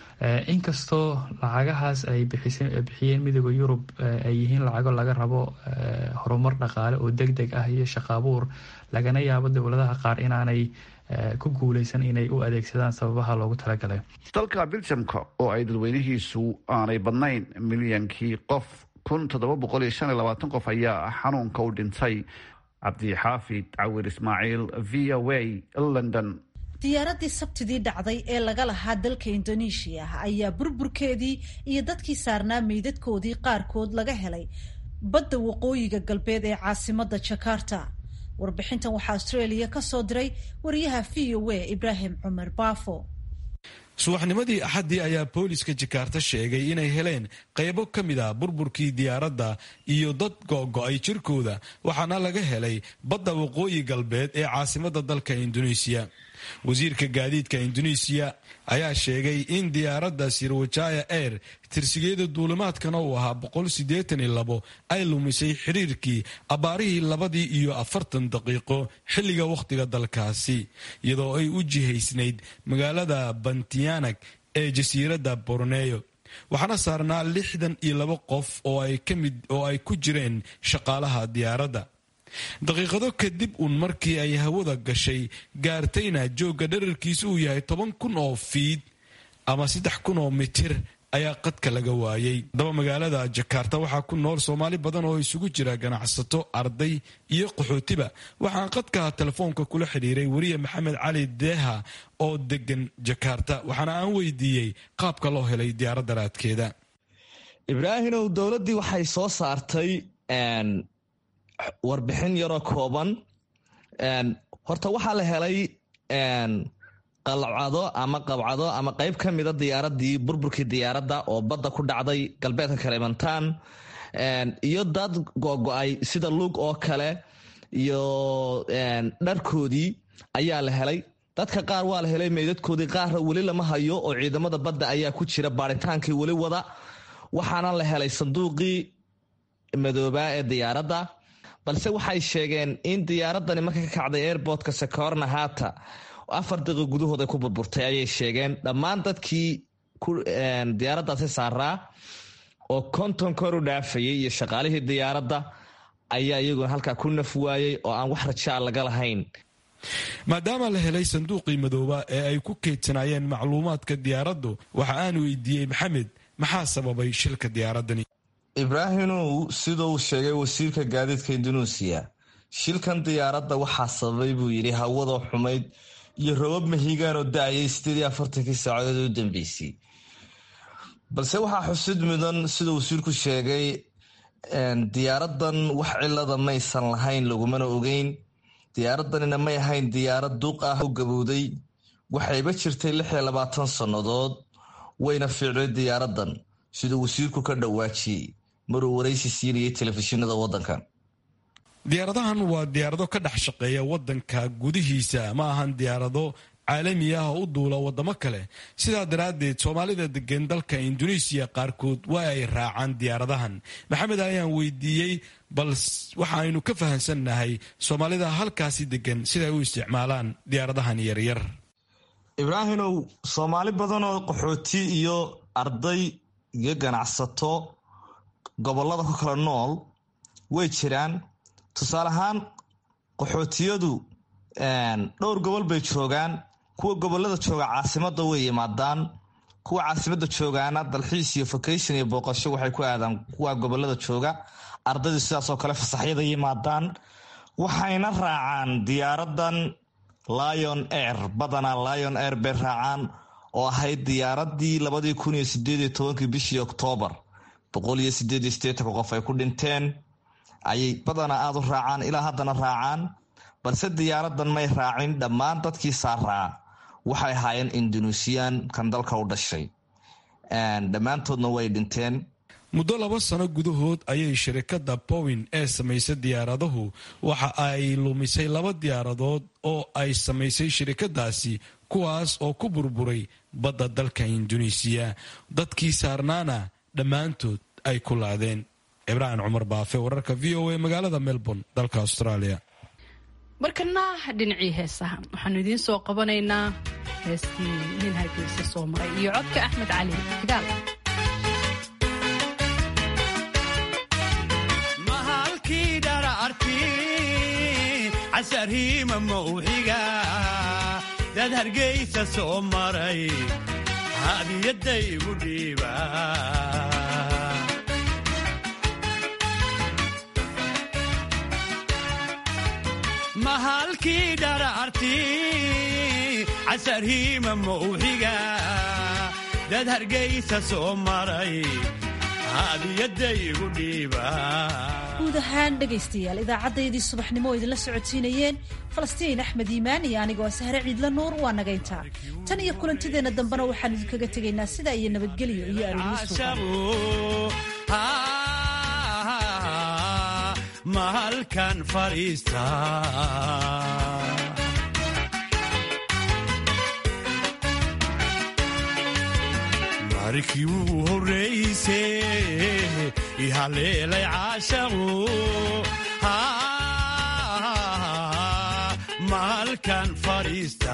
inkastoo lacagahaas ay bixiyeen midooda yurub ay yihiin lacago laga rabo horumar dhaqaale oo deg deg ah iyo shaqaabuur lagana yaabo dowladaha qaar inaanay ku guuleysan inay u adeegsadaan sababaha loogu talagalay dalka biljamka oo ay dadweynihiisu aanay badnayn milyankii qof kun toddoba boqol iyo shan iyo labaatan qof ayaa xanuunka u dhintay cabdixaafid cawir ismaaciil v o a london diyaaradii sabtidii dhacday ee laga lahaa dalka indoneeshiya ayaa burburkeedii iyo dadkii saarnaa meydadkoodii qaarkood laga helay badda waqooyiga galbeed ee caasimada jakarta warbixintan waxaa australia ka soo diray wariyaha v o a ibraahim cumar baafo subaxnimadii axaddii ayaa booliska jakarta sheegay inay heleen qaybo ka mid a burburkii diyaaradda iyo dad go'go'ay jirkooda waxaana laga helay badda waqooyi galbeed ee caasimadda dalka induneisiya wasiirka gaadiidka induneisiya ayaa sheegay in diyaaradda sirwajaya air tirsigeeda duulimaadkana uu ahaa ay lumisay xiriirkii abbaarihii labadii iyo afartan daqiiqo xilliga wakhtiga dalkaasi iyadoo ay u jihaysnayd magaalada bantiyanag ee jasiiradda borneyo waxaana saarnaa lixdan iyo laba qof oo ay ku jireen shaqaalaha diyaaradda daqiiqado kadib uun markii ay hawada gashay gaartayna joogga dherarkiisu uu yahay toban kun oo fiid ama saddex kun oo mitir ayaa qadka laga waayey haddaba magaalada jakarta waxaa ku nool soomaali badan oo isugu jira ganacsato arday iyo qaxootiba waxaan qadka telefoonka kula xidhiiray weriye maxamed cali deeha oo degan jakarta waxaana aan weydiiyey qaabka loo helay diyaaradda raadkeeda ibraahimow dowladdii waxay soo saartay warbixin yaroo kooban horta waxaa la helay qalcado ama qabcado ama qeyb ka mida diyaaradii burburkii diyaaradda oo badda ku dhacday galbeedka kalimantan iyo dad gogo-ay sida lug oo kale iyo dharkoodii ayaa la helay dadka qaar waa la helay meydadkoodii qaarna weli lama hayo oo ciidamada badda ayaa ku jira baaritaankii weli wada waxaana la helay sanduuqii madoobaa ee diyaaradda balse waxay sheegeen in diyaaradani marka ka kacday airbortka secorna hata afar daqiiq gudahood ay ku burburtay ayay sheegeen dhammaan dadkii diyaaraddaasi saaraa oo konton kor u dhaafayay iyo shaqaalihii diyaaradda ayaa iyaguna halkaa ku naf waayey oo aan wax rajaa laga lahayn maadaama la helay sanduuqii madooba ee ay ku keydsanaayeen macluumaadka diyaaraddu waxa aan weydiiyey maxamed maxaa sababay shilka diyaaradani ibraahimow siduu sheegay wasiirka gaadiidka induneisiya shilkan diyaaradda waxaa sababay buu yidhi hawada xumayd iyo robab mahigaan oo da-ayay sideed iyo afartankii saacadood u dambeysay balse waxaa xusid mudan siduu wasiirku sheegay diyaaradan wax cilada maysan lahayn lagumana ogeyn diyaaradanina may ahayn diyaarad duuq ah u gabowday waxayba jirtay lix iyo labaatan sannadood wayna fiicday diyaaradan siduu wasiirku ka dhawaajiyey maruu waraysi siinayay telefishinada wadankan diyaaradahan waa diyaarado ka dhex shaqeeya wadanka gudihiisa ma ahan diyaarado caalami ah oo u duula wadamo kale sidaa daraaddeed soomaalida degan dalka induneisiya qaarkood waa ay raacaan diyaaradahan maxamed ayaan weydiiyey bal waxa aynu ka fahamsannahay soomaalida halkaasi degan siday u isticmaalaan diyaaradahan yaryar ibraahimow soomaali badanoo qaxooti iyo arday iyo ganacsato gobolada ku kala nool way jiraan tusaale ahaan qaxootiyadu dhowr gobol bay joogaan kuwa gobolada jooga caasimada way yimaadaan kuwa caasimada joogaana dalxiis iyo vacation iyo booqasho waxay ku aadaan kuwa gobolada jooga ardaydu sidaasoo kale fasaxyada yimaadaan waxayna raacaan diyaaradan lion air badanaa lion air bay raacaan oo ahayd diyaaradii labadii kun iyo sideed iyo tobankii bishii oktoobar boqol iyo sideed iyo sideetanka qof ay ku dhinteen ayay badanaa aada u raacaan ilaa haddana raacaan balse diyaaradan may raacin dhammaan dadkii saaraa waxay ahaayeen induneisiyan kan dalka u dhashay dhammaantoodna way dhinteen muddo laba sano gudahood ayay shirikadda bowin ee samaysa diyaaradahu waxa ay lumisay laba diyaaradood oo ay samaysay shirikadaasi kuwaas oo ku burburay badda dalka induneisiya dadkii saarnaana dhammaantood ay ku laadeen cibraan cumar baafe wararka v o a magaalada melbourne dalka australia markana dhinacii heesaha waxaanu idiin soo qabanaynaa heestii nin hargeysa soo maray iyo codka axmed cali kidaal mahalkii dhararti casarhiima mawxiga dad hargeysa soo maray hadiyadday igu dhiiba mahalkii dhararti casarhiima mawxiga dad hargeysa soo maray hadiyadaygu dhiiba guud ahaan dhegaystayaal idaacaddayadii subaxnimo oo idinla socodsiinayeen falastiin axmed iimaan iyo anigoo sahre ciidla nuur waa nagayntaa tan iyo kulantideenna dambena waxaan idinkaga tegaynaa sidaa iyo nabadgelyo iyo arooriisuuqan mahalkan fadhiista markii uu horrayse ihaleelay caashaqu mahalkan fadhiista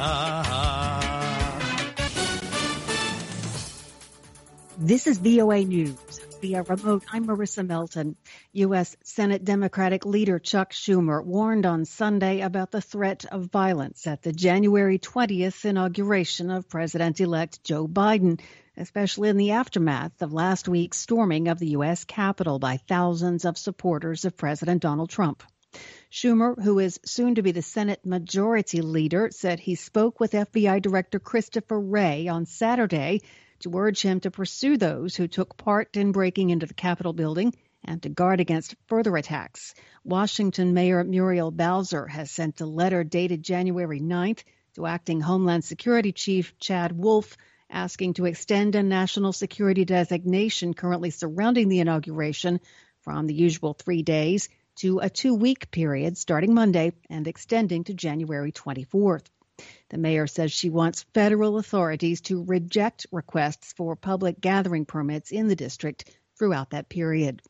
This is VOA News. Via remote, I'm Marissa Melton. U.S. Senate Democratic leader Chuck Schumer warned on Sunday about the threat of violence at the January 20th inauguration of President-elect Joe Biden, especially in the aftermath of last week's storming of the U.S. Capitol by thousands of supporters of President Donald Trump. Schumer, who is soon to be the Senate Majority Leader, said he spoke with FBI Director Christopher Wray on Saturday to urge him to pursue those who took part in breaking into the Capitol building and to guard against further attacks. Washington Mayor Muriel Bowser has sent a letter dated January 9th to acting Homeland Security Chief Chad Wolf asking to extend a national security designation currently surrounding the inauguration from the usual three days to a two week period starting Monday and extending to January 24th. The mayor says she wants federal authorities to reject requests for public gathering permits in the district throughout that period.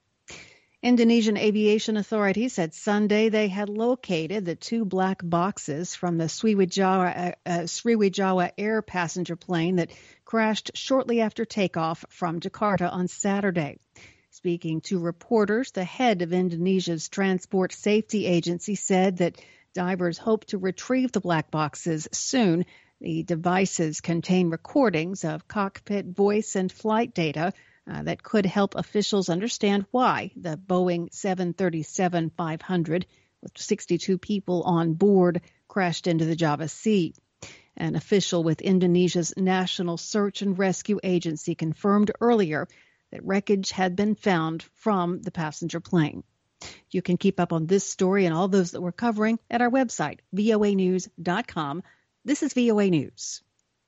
Indonesian aviation authorities said Sunday they had located the two black boxes from the Sriwijaya, uh, Sriwijaya air passenger plane that crashed shortly after takeoff from Jakarta on Saturday. Speaking to reporters, the head of Indonesia's Transport Safety Agency said that divers hope to retrieve the black boxes soon. The devices contain recordings of cockpit voice and flight data uh, that could help officials understand why the Boeing 737 500 with 62 people on board crashed into the Java Sea. An official with Indonesia's National Search and Rescue Agency confirmed earlier that wreckage had been found from the passenger plane. You can keep up on this story and all those that we're covering at our website, voanews.com. This is VOA News.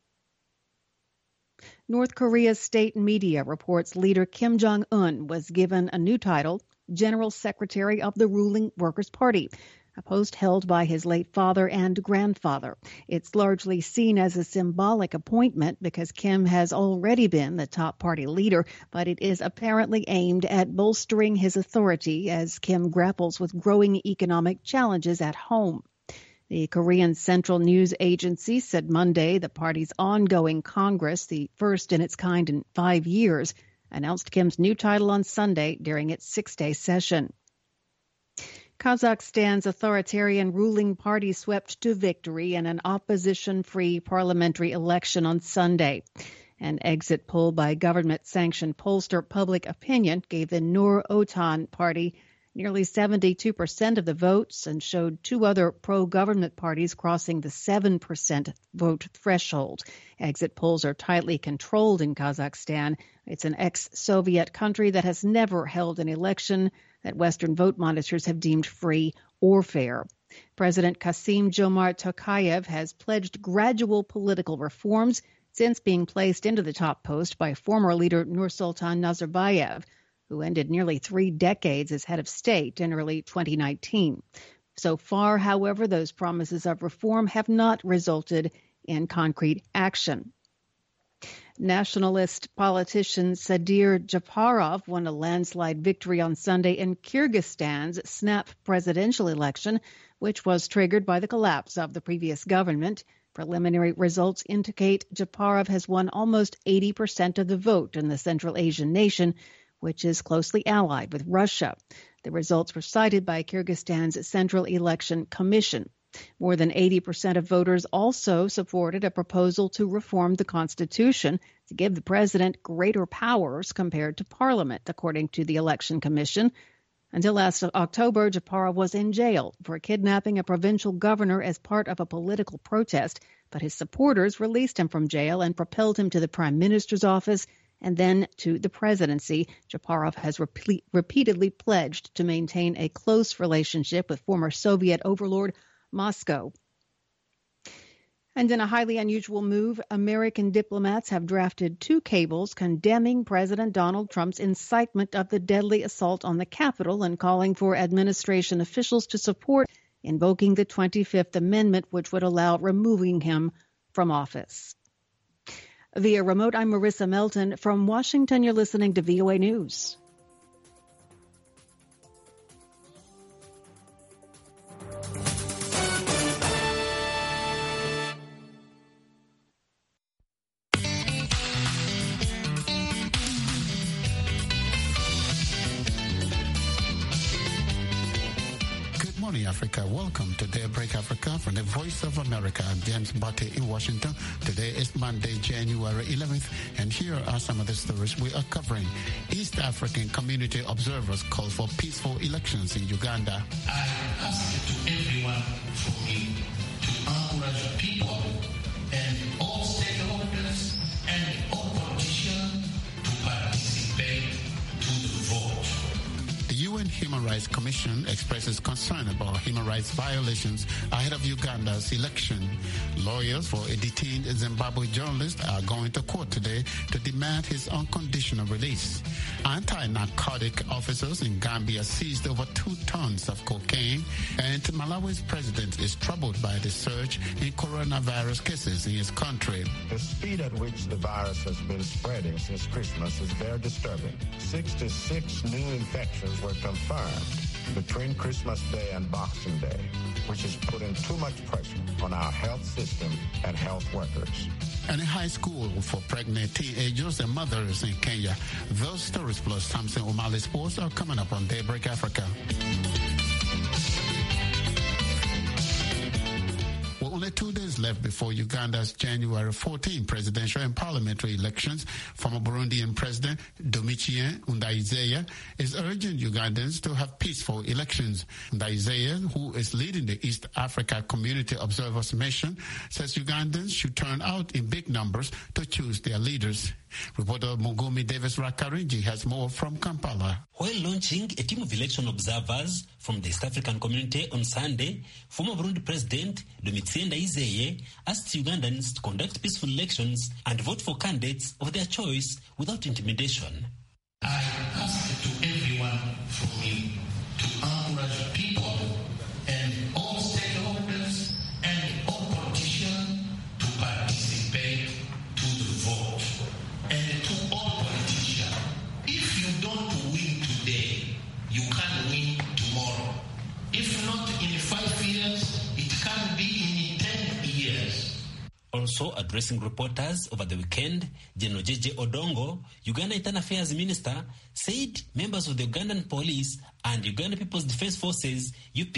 North Korea's state media reports leader Kim Jong un was given a new title, General Secretary of the ruling Workers' Party, a post held by his late father and grandfather. It's largely seen as a symbolic appointment because Kim has already been the top party leader, but it is apparently aimed at bolstering his authority as Kim grapples with growing economic challenges at home. The Korean Central News Agency said Monday the party's ongoing Congress, the first in its kind in five years, announced Kim's new title on Sunday during its six day session. Kazakhstan's authoritarian ruling party swept to victory in an opposition free parliamentary election on Sunday. An exit poll by government sanctioned pollster Public Opinion gave the Nur Otan party nearly 72% of the votes and showed two other pro government parties crossing the 7% vote threshold. Exit polls are tightly controlled in Kazakhstan. It's an ex Soviet country that has never held an election that Western vote monitors have deemed free or fair. President Kasim Jomart Tokayev has pledged gradual political reforms since being placed into the top post by former leader Nursultan Nazarbayev who ended nearly three decades as head of state in early 2019. So far, however, those promises of reform have not resulted in concrete action. Nationalist politician Sadir Japarov won a landslide victory on Sunday in Kyrgyzstan's snap presidential election, which was triggered by the collapse of the previous government. Preliminary results indicate Japarov has won almost 80% of the vote in the Central Asian nation, which is closely allied with Russia. The results were cited by Kyrgyzstan's Central Election Commission. More than 80% of voters also supported a proposal to reform the Constitution to give the president greater powers compared to parliament, according to the Election Commission. Until last October, Japarov was in jail for kidnapping a provincial governor as part of a political protest, but his supporters released him from jail and propelled him to the prime minister's office and then to the presidency. Japarov has repeat, repeatedly pledged to maintain a close relationship with former Soviet overlord Moscow. And in a highly unusual move, American diplomats have drafted two cables condemning President Donald Trump's incitement of the deadly assault on the Capitol and calling for administration officials to support invoking the 25th Amendment, which would allow removing him from office. Via remote, I'm Marissa Melton. From Washington, you're listening to VOA News. morning, Africa. Welcome to Daybreak Africa from the Voice of America. I'm James Bate in Washington. Today is Monday, January 11th, and here are some of the stories we are covering. East African community observers call for peaceful elections in Uganda. I ask to everyone for me to encourage people and all stakeholders and all politicians to participate to the vote. The UN Human Rights Commission expresses concern about human rights violations ahead of Uganda's election. Lawyers for a detained Zimbabwe journalist are going to court today to demand his unconditional release. Anti-narcotic officers in Gambia seized over two tons of cocaine, and Malawi's president is troubled by the surge in coronavirus cases in his country. The speed at which the virus has been spreading since Christmas is very disturbing. 66 new infections were confirmed between Christmas Day and Boxing Day, which is putting too much pressure on our health system and health workers. And a high school for pregnant teenagers and mothers in Kenya. Those stories plus Samson O'Malley Sports are coming up on Daybreak Africa. Well, only two days left before Uganda's January 14 presidential and parliamentary elections. Former Burundian President Domitien Ndayizeye is urging Ugandans to have peaceful elections. Ndayizeye, who is leading the East Africa Community Observers Mission, says Ugandans should turn out in big numbers to choose their leaders. Reporter Mugumi Davis Rakarinji has more from Kampala. While launching a team of election observers from the East African community on Sunday, former Burundi President Domitien Ndayizeye asked Ugandans to conduct peaceful elections and vote for candidates of their choice without intimidation. I ask to everyone for me to encourage people and all stakeholders and all politicians to participate to the vote. And to all politicians, if you don't win today, you can win tomorrow. If not in five years, it can be in ten years. Also addressing reporters over the weekend, General JJ Odongo, Uganda Internal Affairs Minister, said members of the Ugandan police and Uganda People's Defense Forces,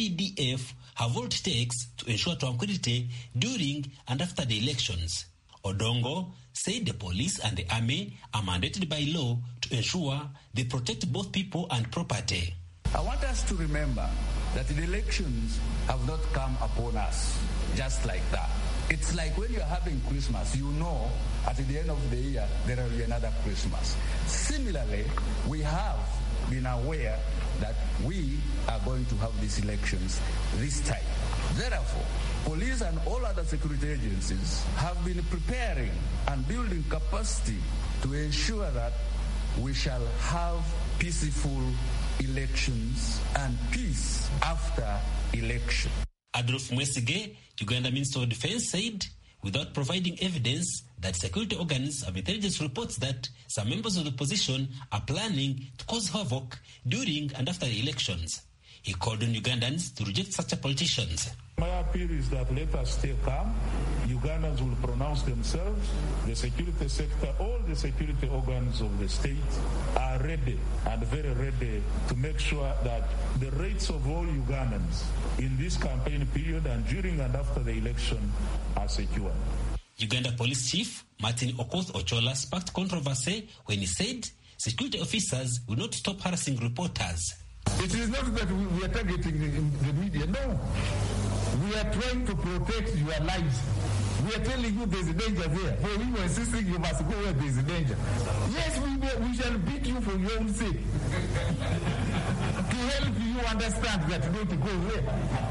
UPDF, have all it takes to ensure tranquility during and after the elections. Odongo said the police and the army are mandated by law to ensure they protect both people and property. I want us to remember that the elections have not come upon us just like that. It's like when you're having Christmas, you know at the end of the year there will be another Christmas. Similarly, we have been aware that we are going to have these elections this time. Therefore, police and all other security agencies have been preparing and building capacity to ensure that we shall have peaceful elections and peace after election. Adolf Mwesige, Uganda Minister of Defense, said without providing evidence that security organs of intelligence reports that some members of the opposition are planning to cause havoc during and after the elections. He called on Ugandans to reject such politicians. My appeal is that let us stay calm. Ugandans will pronounce themselves. The security sector, all the security organs of the state are ready and very ready to make sure that the rights of all Ugandans in this campaign period and during and after the election are secured. Uganda Police Chief Martin Okoth Ochola sparked controversy when he said security officers will not stop harassing reporters. It is not that we are targeting the, the media. No. We are trying to protect your lives. We are telling you there's a danger there. For we were insisting you must go where there's a danger. Yes, we, will- we shall beat you for your own sake. to help you understand that you don't go there.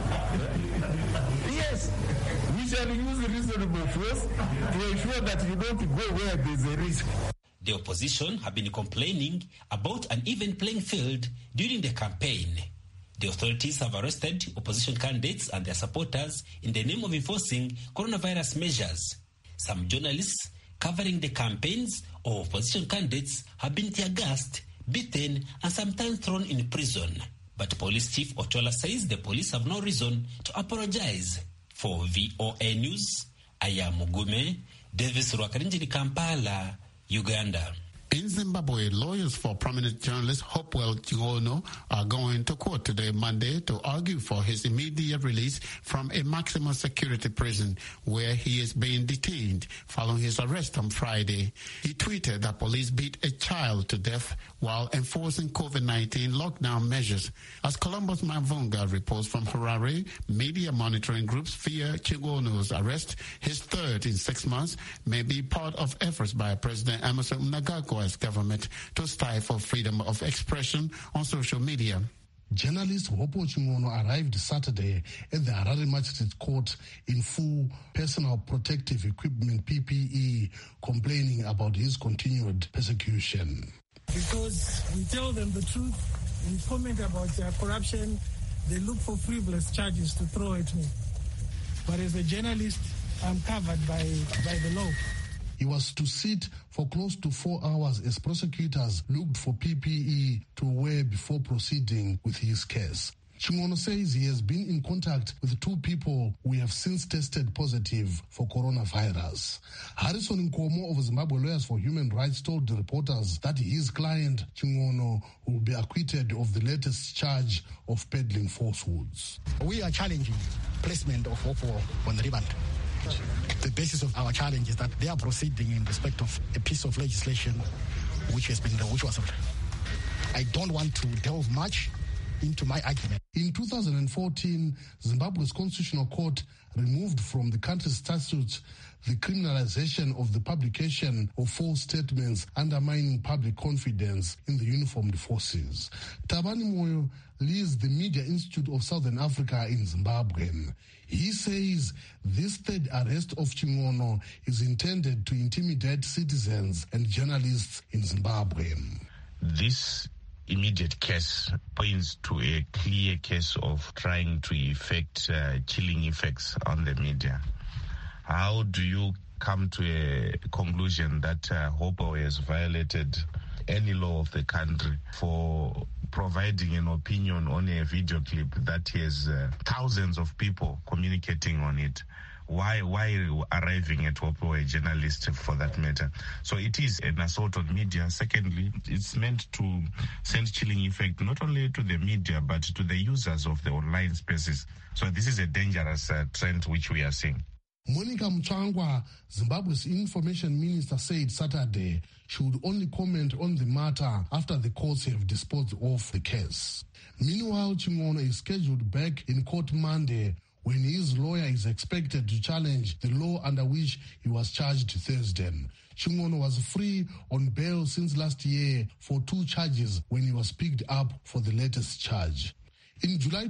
yes, we shall use reasonable force to ensure that you don't go where there's a risk. The opposition have been complaining about an even playing field during the campaign. The authorities have arrested opposition candidates and their supporters in the name of enforcing coronavirus measures. Some journalists covering the campaigns of opposition candidates have been tear gassed, beaten, and sometimes thrown in prison. But Police Chief Ochola says the police have no reason to apologize. For VOA News, I am Mugume, Davis Rwakarinjini Kampala, Uganda. In Zimbabwe, lawyers for prominent journalist Hopewell Chigono are going to court today, Monday, to argue for his immediate release from a maximum security prison where he is being detained following his arrest on Friday. He tweeted that police beat a child to death while enforcing COVID-19 lockdown measures. As Columbus Mavunga reports from Harare, media monitoring groups fear Chigono's arrest, his third in six months, may be part of efforts by President Emerson Mnangagwa government to stifle freedom of expression on social media. Journalist Hopo Chingono arrived Saturday at the Harare Magistrate Court in full personal protective equipment PPE, complaining about his continued persecution. because we tell them the truth, we comment about uh, corruption, they look for frivolous charges to throw at me. But as a journalist, I'm covered by, by the law. He was to sit for close to four hours as prosecutors looked for PPE to wear before proceeding with his case. Chingono says he has been in contact with two people who have since tested positive for coronavirus. Harrison Nkomo of Zimbabwe Lawyers for Human Rights told the reporters that his client, Chingono, will be acquitted of the latest charge of peddling falsehoods. We are challenging placement of OPPO on remand. The basis of our challenge is that they are proceeding in respect of a piece of legislation which has been which was. I don't want to delve much into my argument. In 2014, Zimbabwe's Constitutional Court removed from the country's statutes the criminalization of the publication of false statements undermining public confidence in the uniformed forces. Tabani Moyo leads the Media Institute of Southern Africa in Zimbabwe. He says this third arrest of Chingono is intended to intimidate citizens and journalists in Zimbabwe. This immediate case points to a clear case of trying to effect uh, chilling effects on the media. How do you come to a conclusion that uh, Hopo has violated any law of the country for providing an opinion on a video clip that has uh, thousands of people communicating on it? why why arriving at Hopo a journalist for that matter? So it is an assault on media. Secondly, it's meant to send chilling effect not only to the media but to the users of the online spaces. So this is a dangerous uh, trend which we are seeing. Monica Mchangwa, Zimbabwe's information minister, said Saturday she would only comment on the matter after the courts have disposed of the case. Meanwhile, Chingono is scheduled back in court Monday when his lawyer is expected to challenge the law under which he was charged Thursday. Chingono was free on bail since last year for two charges when he was picked up for the latest charge. In July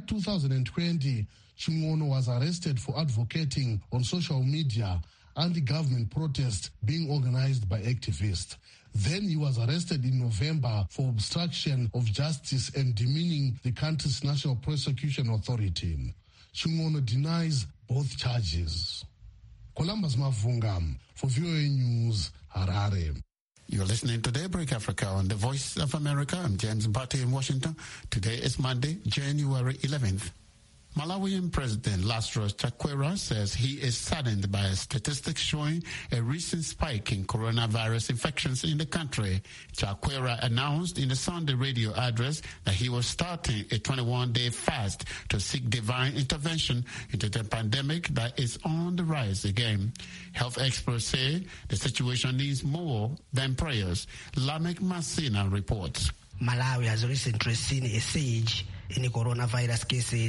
2020, Chingono was arrested for advocating on social media anti-government protest being organized by activists. Then he was arrested in November for obstruction of justice and demeaning the country's National Prosecution Authority. Chingono denies both charges. Columbus Mavunga for VOA News, Harare. You're listening to Daybreak Africa on the Voice of America. I'm James Batty in Washington. Today is Monday, January 11th. Malawian President Lazarus Chakwera says he is saddened by statistics showing a recent spike in coronavirus infections in the country. Chakwera announced in a Sunday radio address that he was starting a 21-day fast to seek divine intervention into the pandemic that is on the rise again. Health experts say the situation needs more than prayers. Lamek Masina reports. Malawi has recently seen a surge in coronavirus cases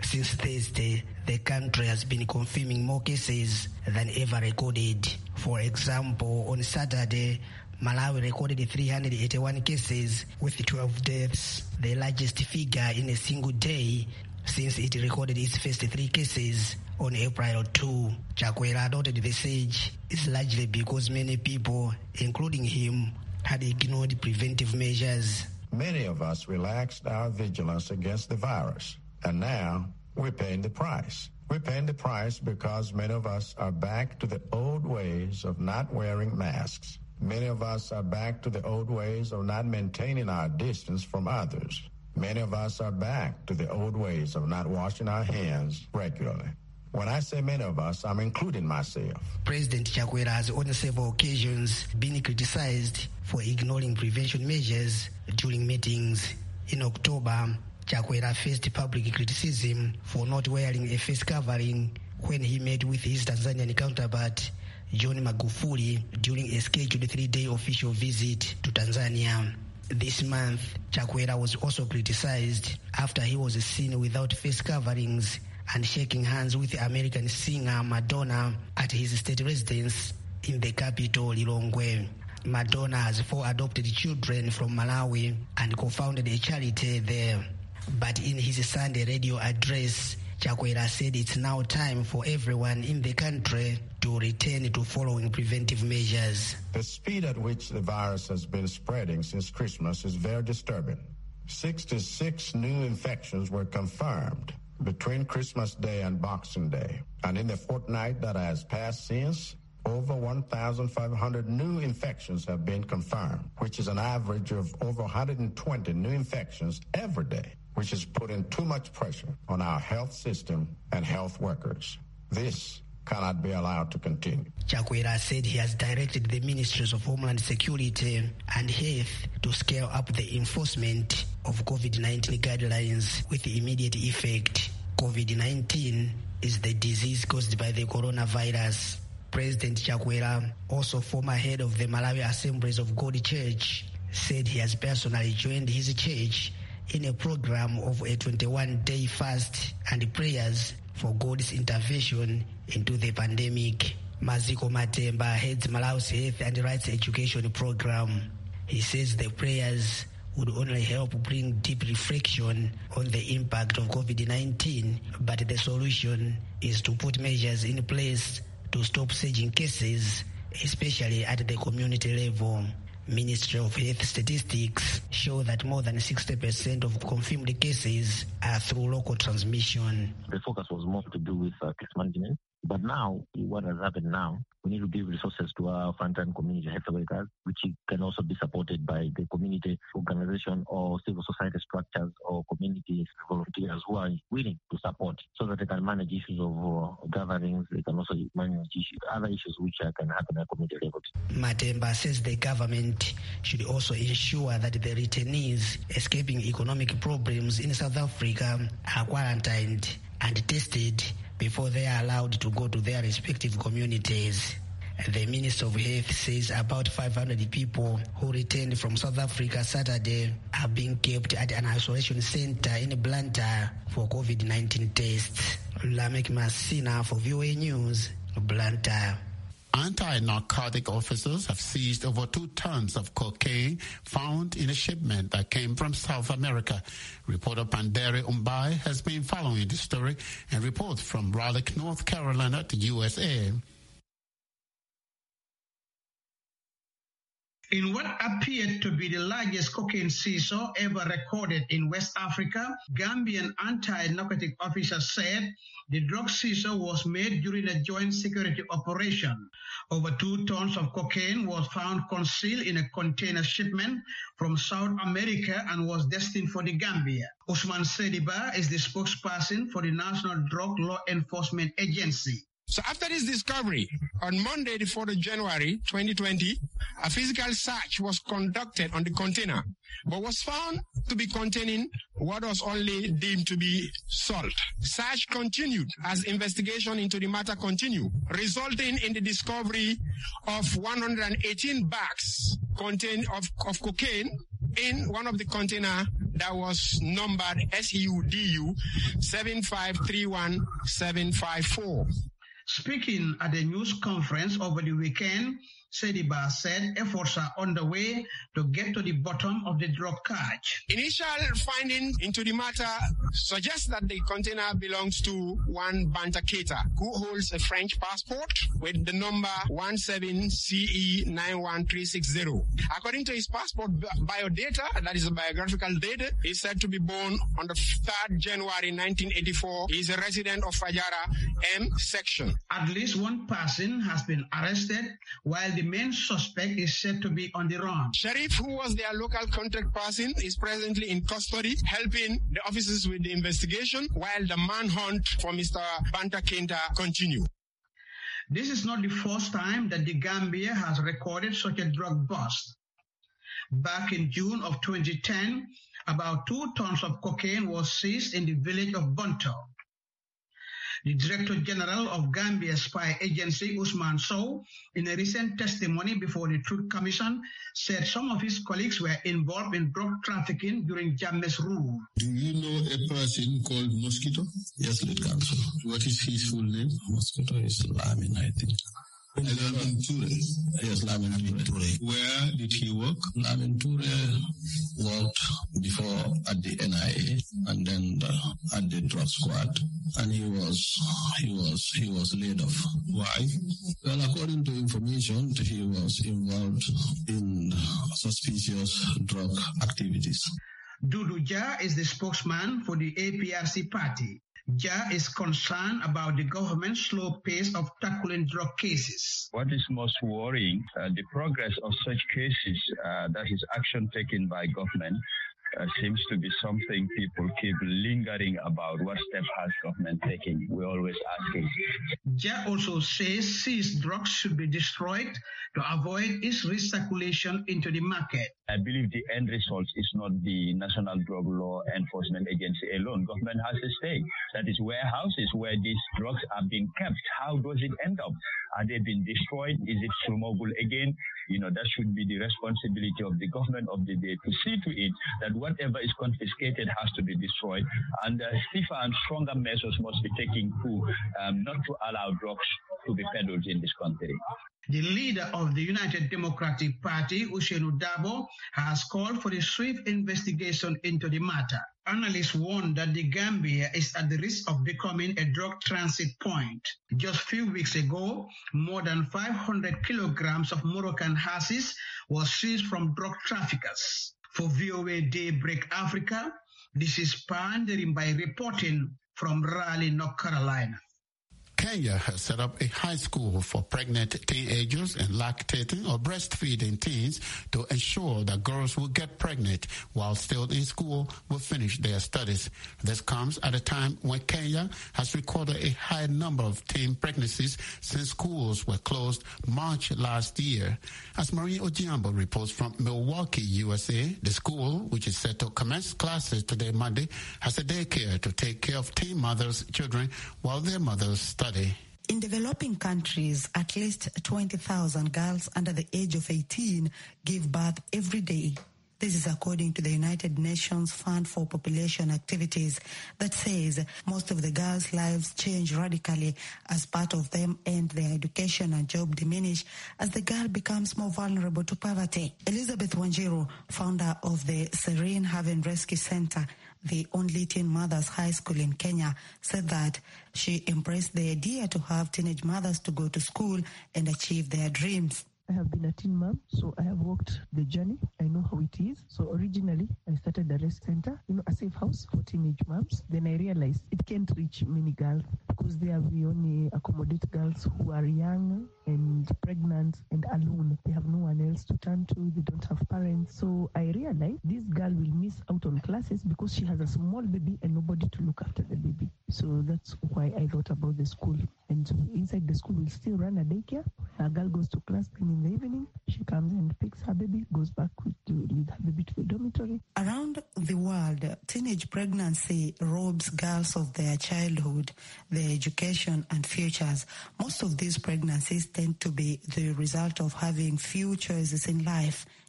Since Thursday, the country has been confirming more cases than ever recorded. For example, on Saturday, Malawi recorded 381 cases with 12 deaths, the largest figure in a single day since it recorded its first three cases on April 2. Chakwera noted the surge is largely because many people, including him, had ignored preventive measures. Many of us relaxed our vigilance against the virus, and now we're paying the price. We're paying the price because many of us are back to the old ways of not wearing masks. Many of us are back to the old ways of not maintaining our distance from others. Many of us are back to the old ways of not washing our hands regularly. When I say many of us, I'm including myself. President Chakwera has on several occasions been criticized for ignoring prevention measures during meetings. In October, Chakwera faced public criticism for not wearing a face covering when he met with his Tanzanian counterpart John Magufuli during a scheduled three-day official visit to Tanzania. This month, Chakwera was also criticized after he was seen without face coverings and shaking hands with American singer Madonna at his state residence in the capital, Lilongwe. Madonna has four adopted children from Malawi and co-founded a charity there. But in his Sunday radio address, Chakwera said it's now time for everyone in the country to return to following preventive measures. The speed at which the virus has been spreading since Christmas is very disturbing. 66 new infections were confirmed between Christmas Day and Boxing Day. And in the fortnight that has passed since, over 1,500 new infections have been confirmed, which is an average of over 120 new infections every day, which is putting too much pressure on our health system and health workers. This cannot be allowed to continue. Chakwera said he has directed the Ministries of Homeland Security and Health to scale up the enforcement of COVID-19 guidelines with immediate effect. COVID-19 is the disease caused by the coronavirus. President Chakwera, also former head of the Malawi Assemblies of God Church, said he has personally joined his church in a program of a 21-day fast and prayers for God's intervention into the pandemic. Maziko Matemba heads Malawi's Health and Rights Education Program. He says the prayers would only help bring deep reflection on the impact of COVID-19, but the solution is to put measures in place to stop surging cases, especially at the community level. Ministry of Health statistics show that more than 60% of confirmed cases are through local transmission. The focus was more to do with uh, case management. But now, what has happened now, we need to give resources to our frontline community health workers, which can also be supported by the community organization or civil society structures or community volunteers who are willing to support so that they can manage issues of uh, gatherings. They can also manage issues, other issues which uh, can happen at community level. Matemba says the government should also ensure that the returnees escaping economic problems in South Africa are quarantined and tested before they are allowed to go to their respective communities. The Minister of Health says about 500 people who returned from South Africa Saturday are being kept at an isolation center in Blantyre for COVID-19 tests. Lamek Masina for VOA News, Blantyre. Anti-narcotic officers have seized over two tons of cocaine found in a shipment that came from South America. Reporter Pandere Umbai has been following the story and reports from Raleigh, North Carolina to USA. In what appeared to be the largest cocaine seizure ever recorded in West Africa, Gambian anti-narcotic officers said the drug seizure was made during a joint security operation. Over two tons of cocaine was found concealed in a container shipment from South America and was destined for the Gambia. Usman Sediba is the spokesperson for the National Drug Law Enforcement Agency. So after this discovery, on Monday, the 4th of January 2020, a physical search was conducted on the container, but was found to be containing what was only deemed to be salt. Search continued as investigation into the matter continued, resulting in the discovery of 118 bags contain of, of cocaine in one of the container that was numbered SUDU 7531754. Speaking at a news conference over the weekend, Sediba said efforts are underway to get to the bottom of the drug catch. Initial findings into the matter suggest that the container belongs to one Bantaketa who holds a French passport with the number 17CE91360. According to his passport biodata, that is the biographical data, is said to be born on the 3rd January 1984. He is a resident of Fajara M section. At least one person has been arrested while the main suspect is said to be on the run. Sheriff, who was their local contact person, is presently in custody, helping the officers with the investigation while the manhunt for Mr. Banta Kenta continue. This is not the first time that the Gambia has recorded such a drug bust. Back in June of 2010, about two tons of cocaine was seized in the village of Bunto. The Director General of Gambia Spy Agency, Usman Sow, in a recent testimony before the Truth Commission, said some of his colleagues were involved in drug trafficking during Jammeh's rule. Do you know a person called Mosquito? Yes, lead counsel. What is his full name? Mosquito is Lamin, I think. Lamin Ture. Yes, Lamin Ture. Where did he work? Lamin Ture worked before at the NIA and then uh, at the drug squad, and he was he was he was laid off. Why? Well, according to information, he was involved in suspicious drug activities. Dudu Ja is the spokesman for the APRC party. Ja is concerned about the government's slow pace of tackling drug cases. What is most worrying, uh, the progress of such cases, uh, that is action taken by government, uh, seems to be something people keep lingering about. What step has government taken? We're always asking. Ja also says seized drugs should be destroyed to avoid its recirculation into the market. I believe the end result is not the National Drug Law Enforcement Agency alone. Government has a stake. That is warehouses where these drugs are being kept. How does it end up? Are they being destroyed? Is it smuggled again? You know, that should be the responsibility of the government of the day to see to it that whatever is confiscated has to be destroyed. And uh, stiffer and stronger measures must be taken to um, not to allow drugs to be peddled in this country. The leader of the United Democratic Party, Ushenu Dabo, has called for a swift investigation into the matter. Analysts warn that the Gambia is at the risk of becoming a drug transit point. Just a few weeks ago, more than 500 kilograms of Moroccan hashish was seized from drug traffickers. For VOA Daybreak Africa, this is Pandering by reporting from Raleigh, North Carolina. Kenya has set up a high school for pregnant teenagers and lactating or breastfeeding teens to ensure that girls who get pregnant while still in school will finish their studies. This comes at a time when Kenya has recorded a high number of teen pregnancies since schools were closed March last year. As Marie Ojiambo reports from Milwaukee, USA, the school, which is set to commence classes today Monday, has a daycare to take care of teen mothers' children while their mothers study. In developing countries, at least 20,000 girls under the age of 18 give birth every day. This is according to the United Nations Fund for Population Activities that says most of the girls' lives change radically as part of them end their education and job diminish as the girl becomes more vulnerable to poverty. Elizabeth Wanjiru, founder of the Serene Haven Rescue Center, the only teen mothers high school in Kenya, said that she embraced the idea to have teenage mothers to go to school and achieve their dreams. I have been a teen mom, so I have walked the journey. I know how it is. So originally, I started a rest center, you know, a safe house for teenage moms. Then I realized it can't reach many girls because there we only accommodate girls who are young and pregnant and alone. They have no one else to turn to. They don't have parents. So I realized this girl will miss out on classes because she has a small baby and nobody to look after the baby. So that's why I thought about the school. And so inside the school, we'll still run a daycare. A girl goes to class, then in the evening, she comes and picks her baby, goes back with, with her baby to the dormitory. Around the world, teenage pregnancy robs girls of their childhood, their education and futures. Most of these pregnancies tend to be the result of having few choices in life.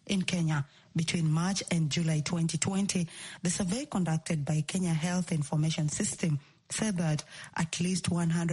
in Kenya. Between March and July 2020, the survey conducted by Kenya Health Information System said that at least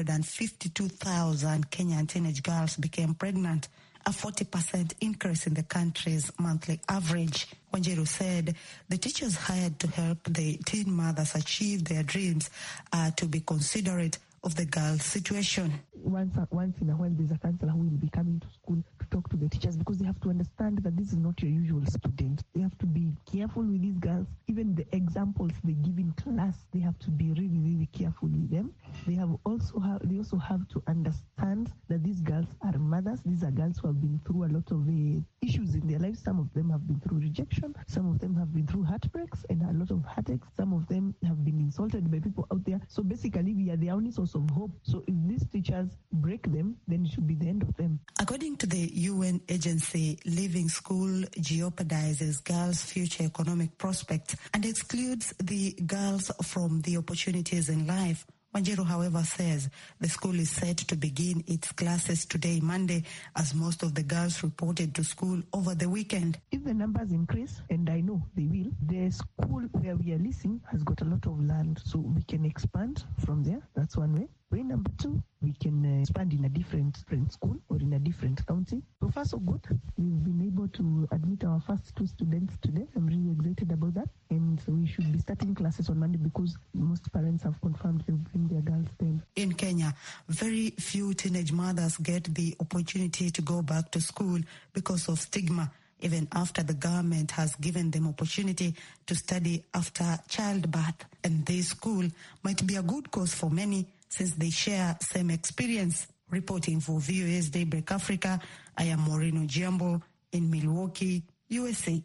152,000 Kenyan teenage girls became pregnant, a 40% increase in the country's monthly average. Wanjiru said the teachers hired to help the teen mothers achieve their dreams are to be considerate of the girls' situation. Once, once in a while, there's a counselor who will be coming to school to talk to the teachers because they have to understand that this is not your usual student. They have to be careful with these girls. Even the examples they give in class, they have to be really, really careful with them. They have also have, they also have to understand that these girls are mothers. These are girls who have been through a lot of uh, issues in their lives. Some of them have been through rejection. Some of them have been through heartbreaks and a lot of heartaches. Some of them have been insulted by people out there. So basically, we are the only source of hope. So if these teachers break them, then it should be the end of them. According to the UN agency, leaving school jeopardizes girls' future economic prospects and excludes the girls from the opportunities in life. Wanjiru, however, says the school is set to begin its classes today, Monday, as most of the girls reported to school over the weekend. If the numbers increase, and I know they will, the school where we are leasing has got a lot of land, so we can expand from there. That's one way. Way number two, we can uh, expand in a different, different school or in a different county. So far, so good. We've been able to admit our first two students today. I'm really excited about that. And so we should be starting classes on Monday because most parents have confirmed they'll bring their girls then. In Kenya, very few teenage mothers get the opportunity to go back to school because of stigma even after the government has given them opportunity to study after childbirth. And this school might be a good cause for many since they share same experience. Reporting for VOA's Daybreak Africa, I am Moreno Giambo in Milwaukee, USA.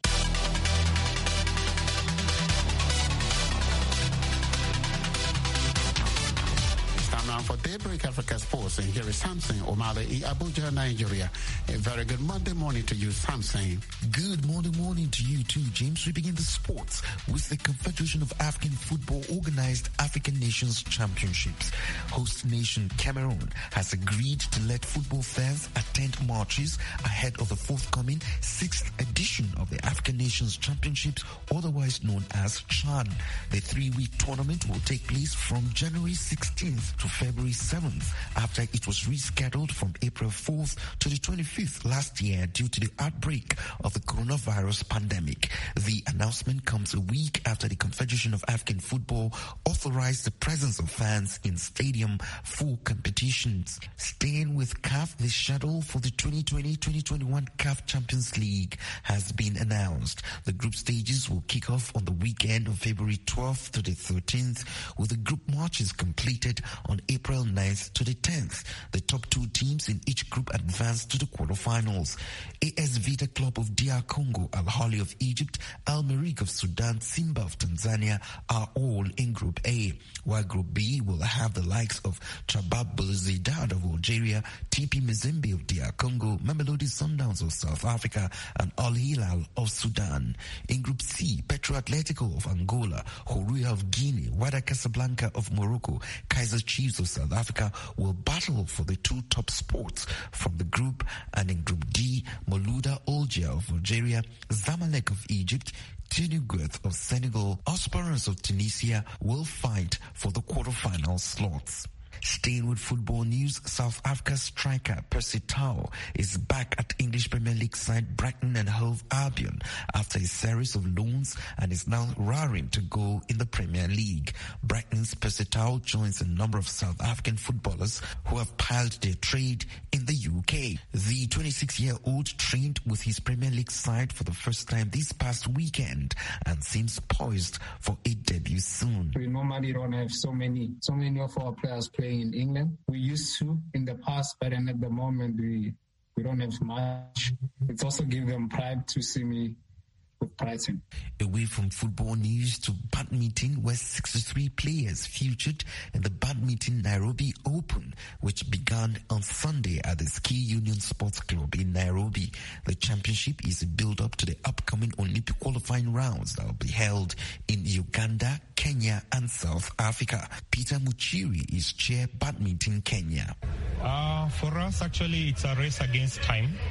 Now for Daybreak Africa Sports, and here is Samson Omale in Abuja, Nigeria. A very good Monday morning to you, Samson. Good morning, morning to you too, James. We begin the sports with the Confederation of African Football organized African Nations Championships. Host nation Cameroon has agreed to let football fans attend marches ahead of the forthcoming sixth edition of the African Nations Championships, otherwise known as CHAN. The three-week tournament will take place from January 16th to February 7th after it was rescheduled from April 4th to the 25th last year due to the outbreak of the coronavirus pandemic. The announcement comes a week after the Confederation of African Football authorized the presence of fans in stadium for competitions. Staying with CAF, the schedule for the 2020-2021 CAF Champions League has been announced. The group stages will kick off on the weekend of February 12th to the 13th with the group matches completed on April 9th to the 10th. The top two teams in each group advanced to the quarterfinals. AS Vita Club of DR Congo, Al Ahly of Egypt, Al Merrikh of Sudan, Simba of Tanzania are all in Group A, while Group B will have the likes of Chabab Belouizdad of Algeria, TP Mazembe of DR Congo, Mamelodi Sundowns of South Africa, and Al Hilal of Sudan. In Group C, Petro Atletico of Angola, Horia of Guinea, Wada Casablanca of Morocco, Kaiser Chiefs of South Africa will battle for the two top spots from the group and in Group D, Moluda Olgia of Algeria, Zamalek of Egypt, Tenugueth of Senegal, Aspirants of Tunisia will fight for the quarterfinal slots. Staying with football news, South Africa's striker Percy Tau is back at English Premier League side Brighton and Hove Albion after a series of loans and is now raring to go in the Premier League. Brighton's Percy Tau joins a number of South African footballers who have piled their trade in the UK. The 26-year-old trained with his Premier League side for the first time this past weekend and seems poised for a debut soon. We normally don't have so many, so many of our players playing in England. We used to in the past, but then at the moment we we don't have much. It's also give them pride to see me with Brighton. Away from football news to badminton, where 63 players featured in the Badminton Nairobi Open, which began on Sunday at the Ski Union Sports Club in Nairobi. The championship is a build-up to the upcoming Olympic qualifying rounds that will be held in Uganda, Kenya, and South Africa. Peter Muchiri is chair Badminton Kenya. Uh, for us, actually, it's a race against time.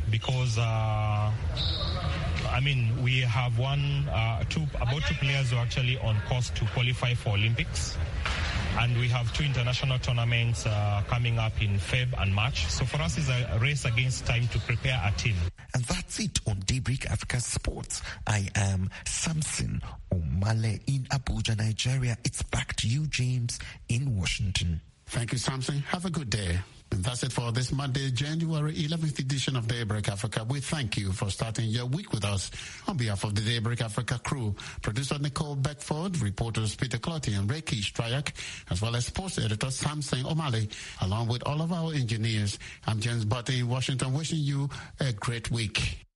because uh, I mean we have one, uh, two, about two players who are actually on course to qualify for Olympics. And we have two international tournaments uh, coming up in Feb and March. So for us, it's a race against time to prepare a team. And that's it on Daybreak Africa Sports. I am Samson Omale in Abuja, Nigeria. It's back to you, James, in Washington. Thank you, Samson. Have a good day. And that's it for this Monday, January 11th edition of Daybreak Africa. We thank you for starting your week with us. On behalf of the Daybreak Africa crew, producer Nicole Beckford, reporters Peter Clotty and Reiki Stryak, as well as sports editor Samson O'Malley, along with all of our engineers. I'm James Butte in Washington, wishing you a great week.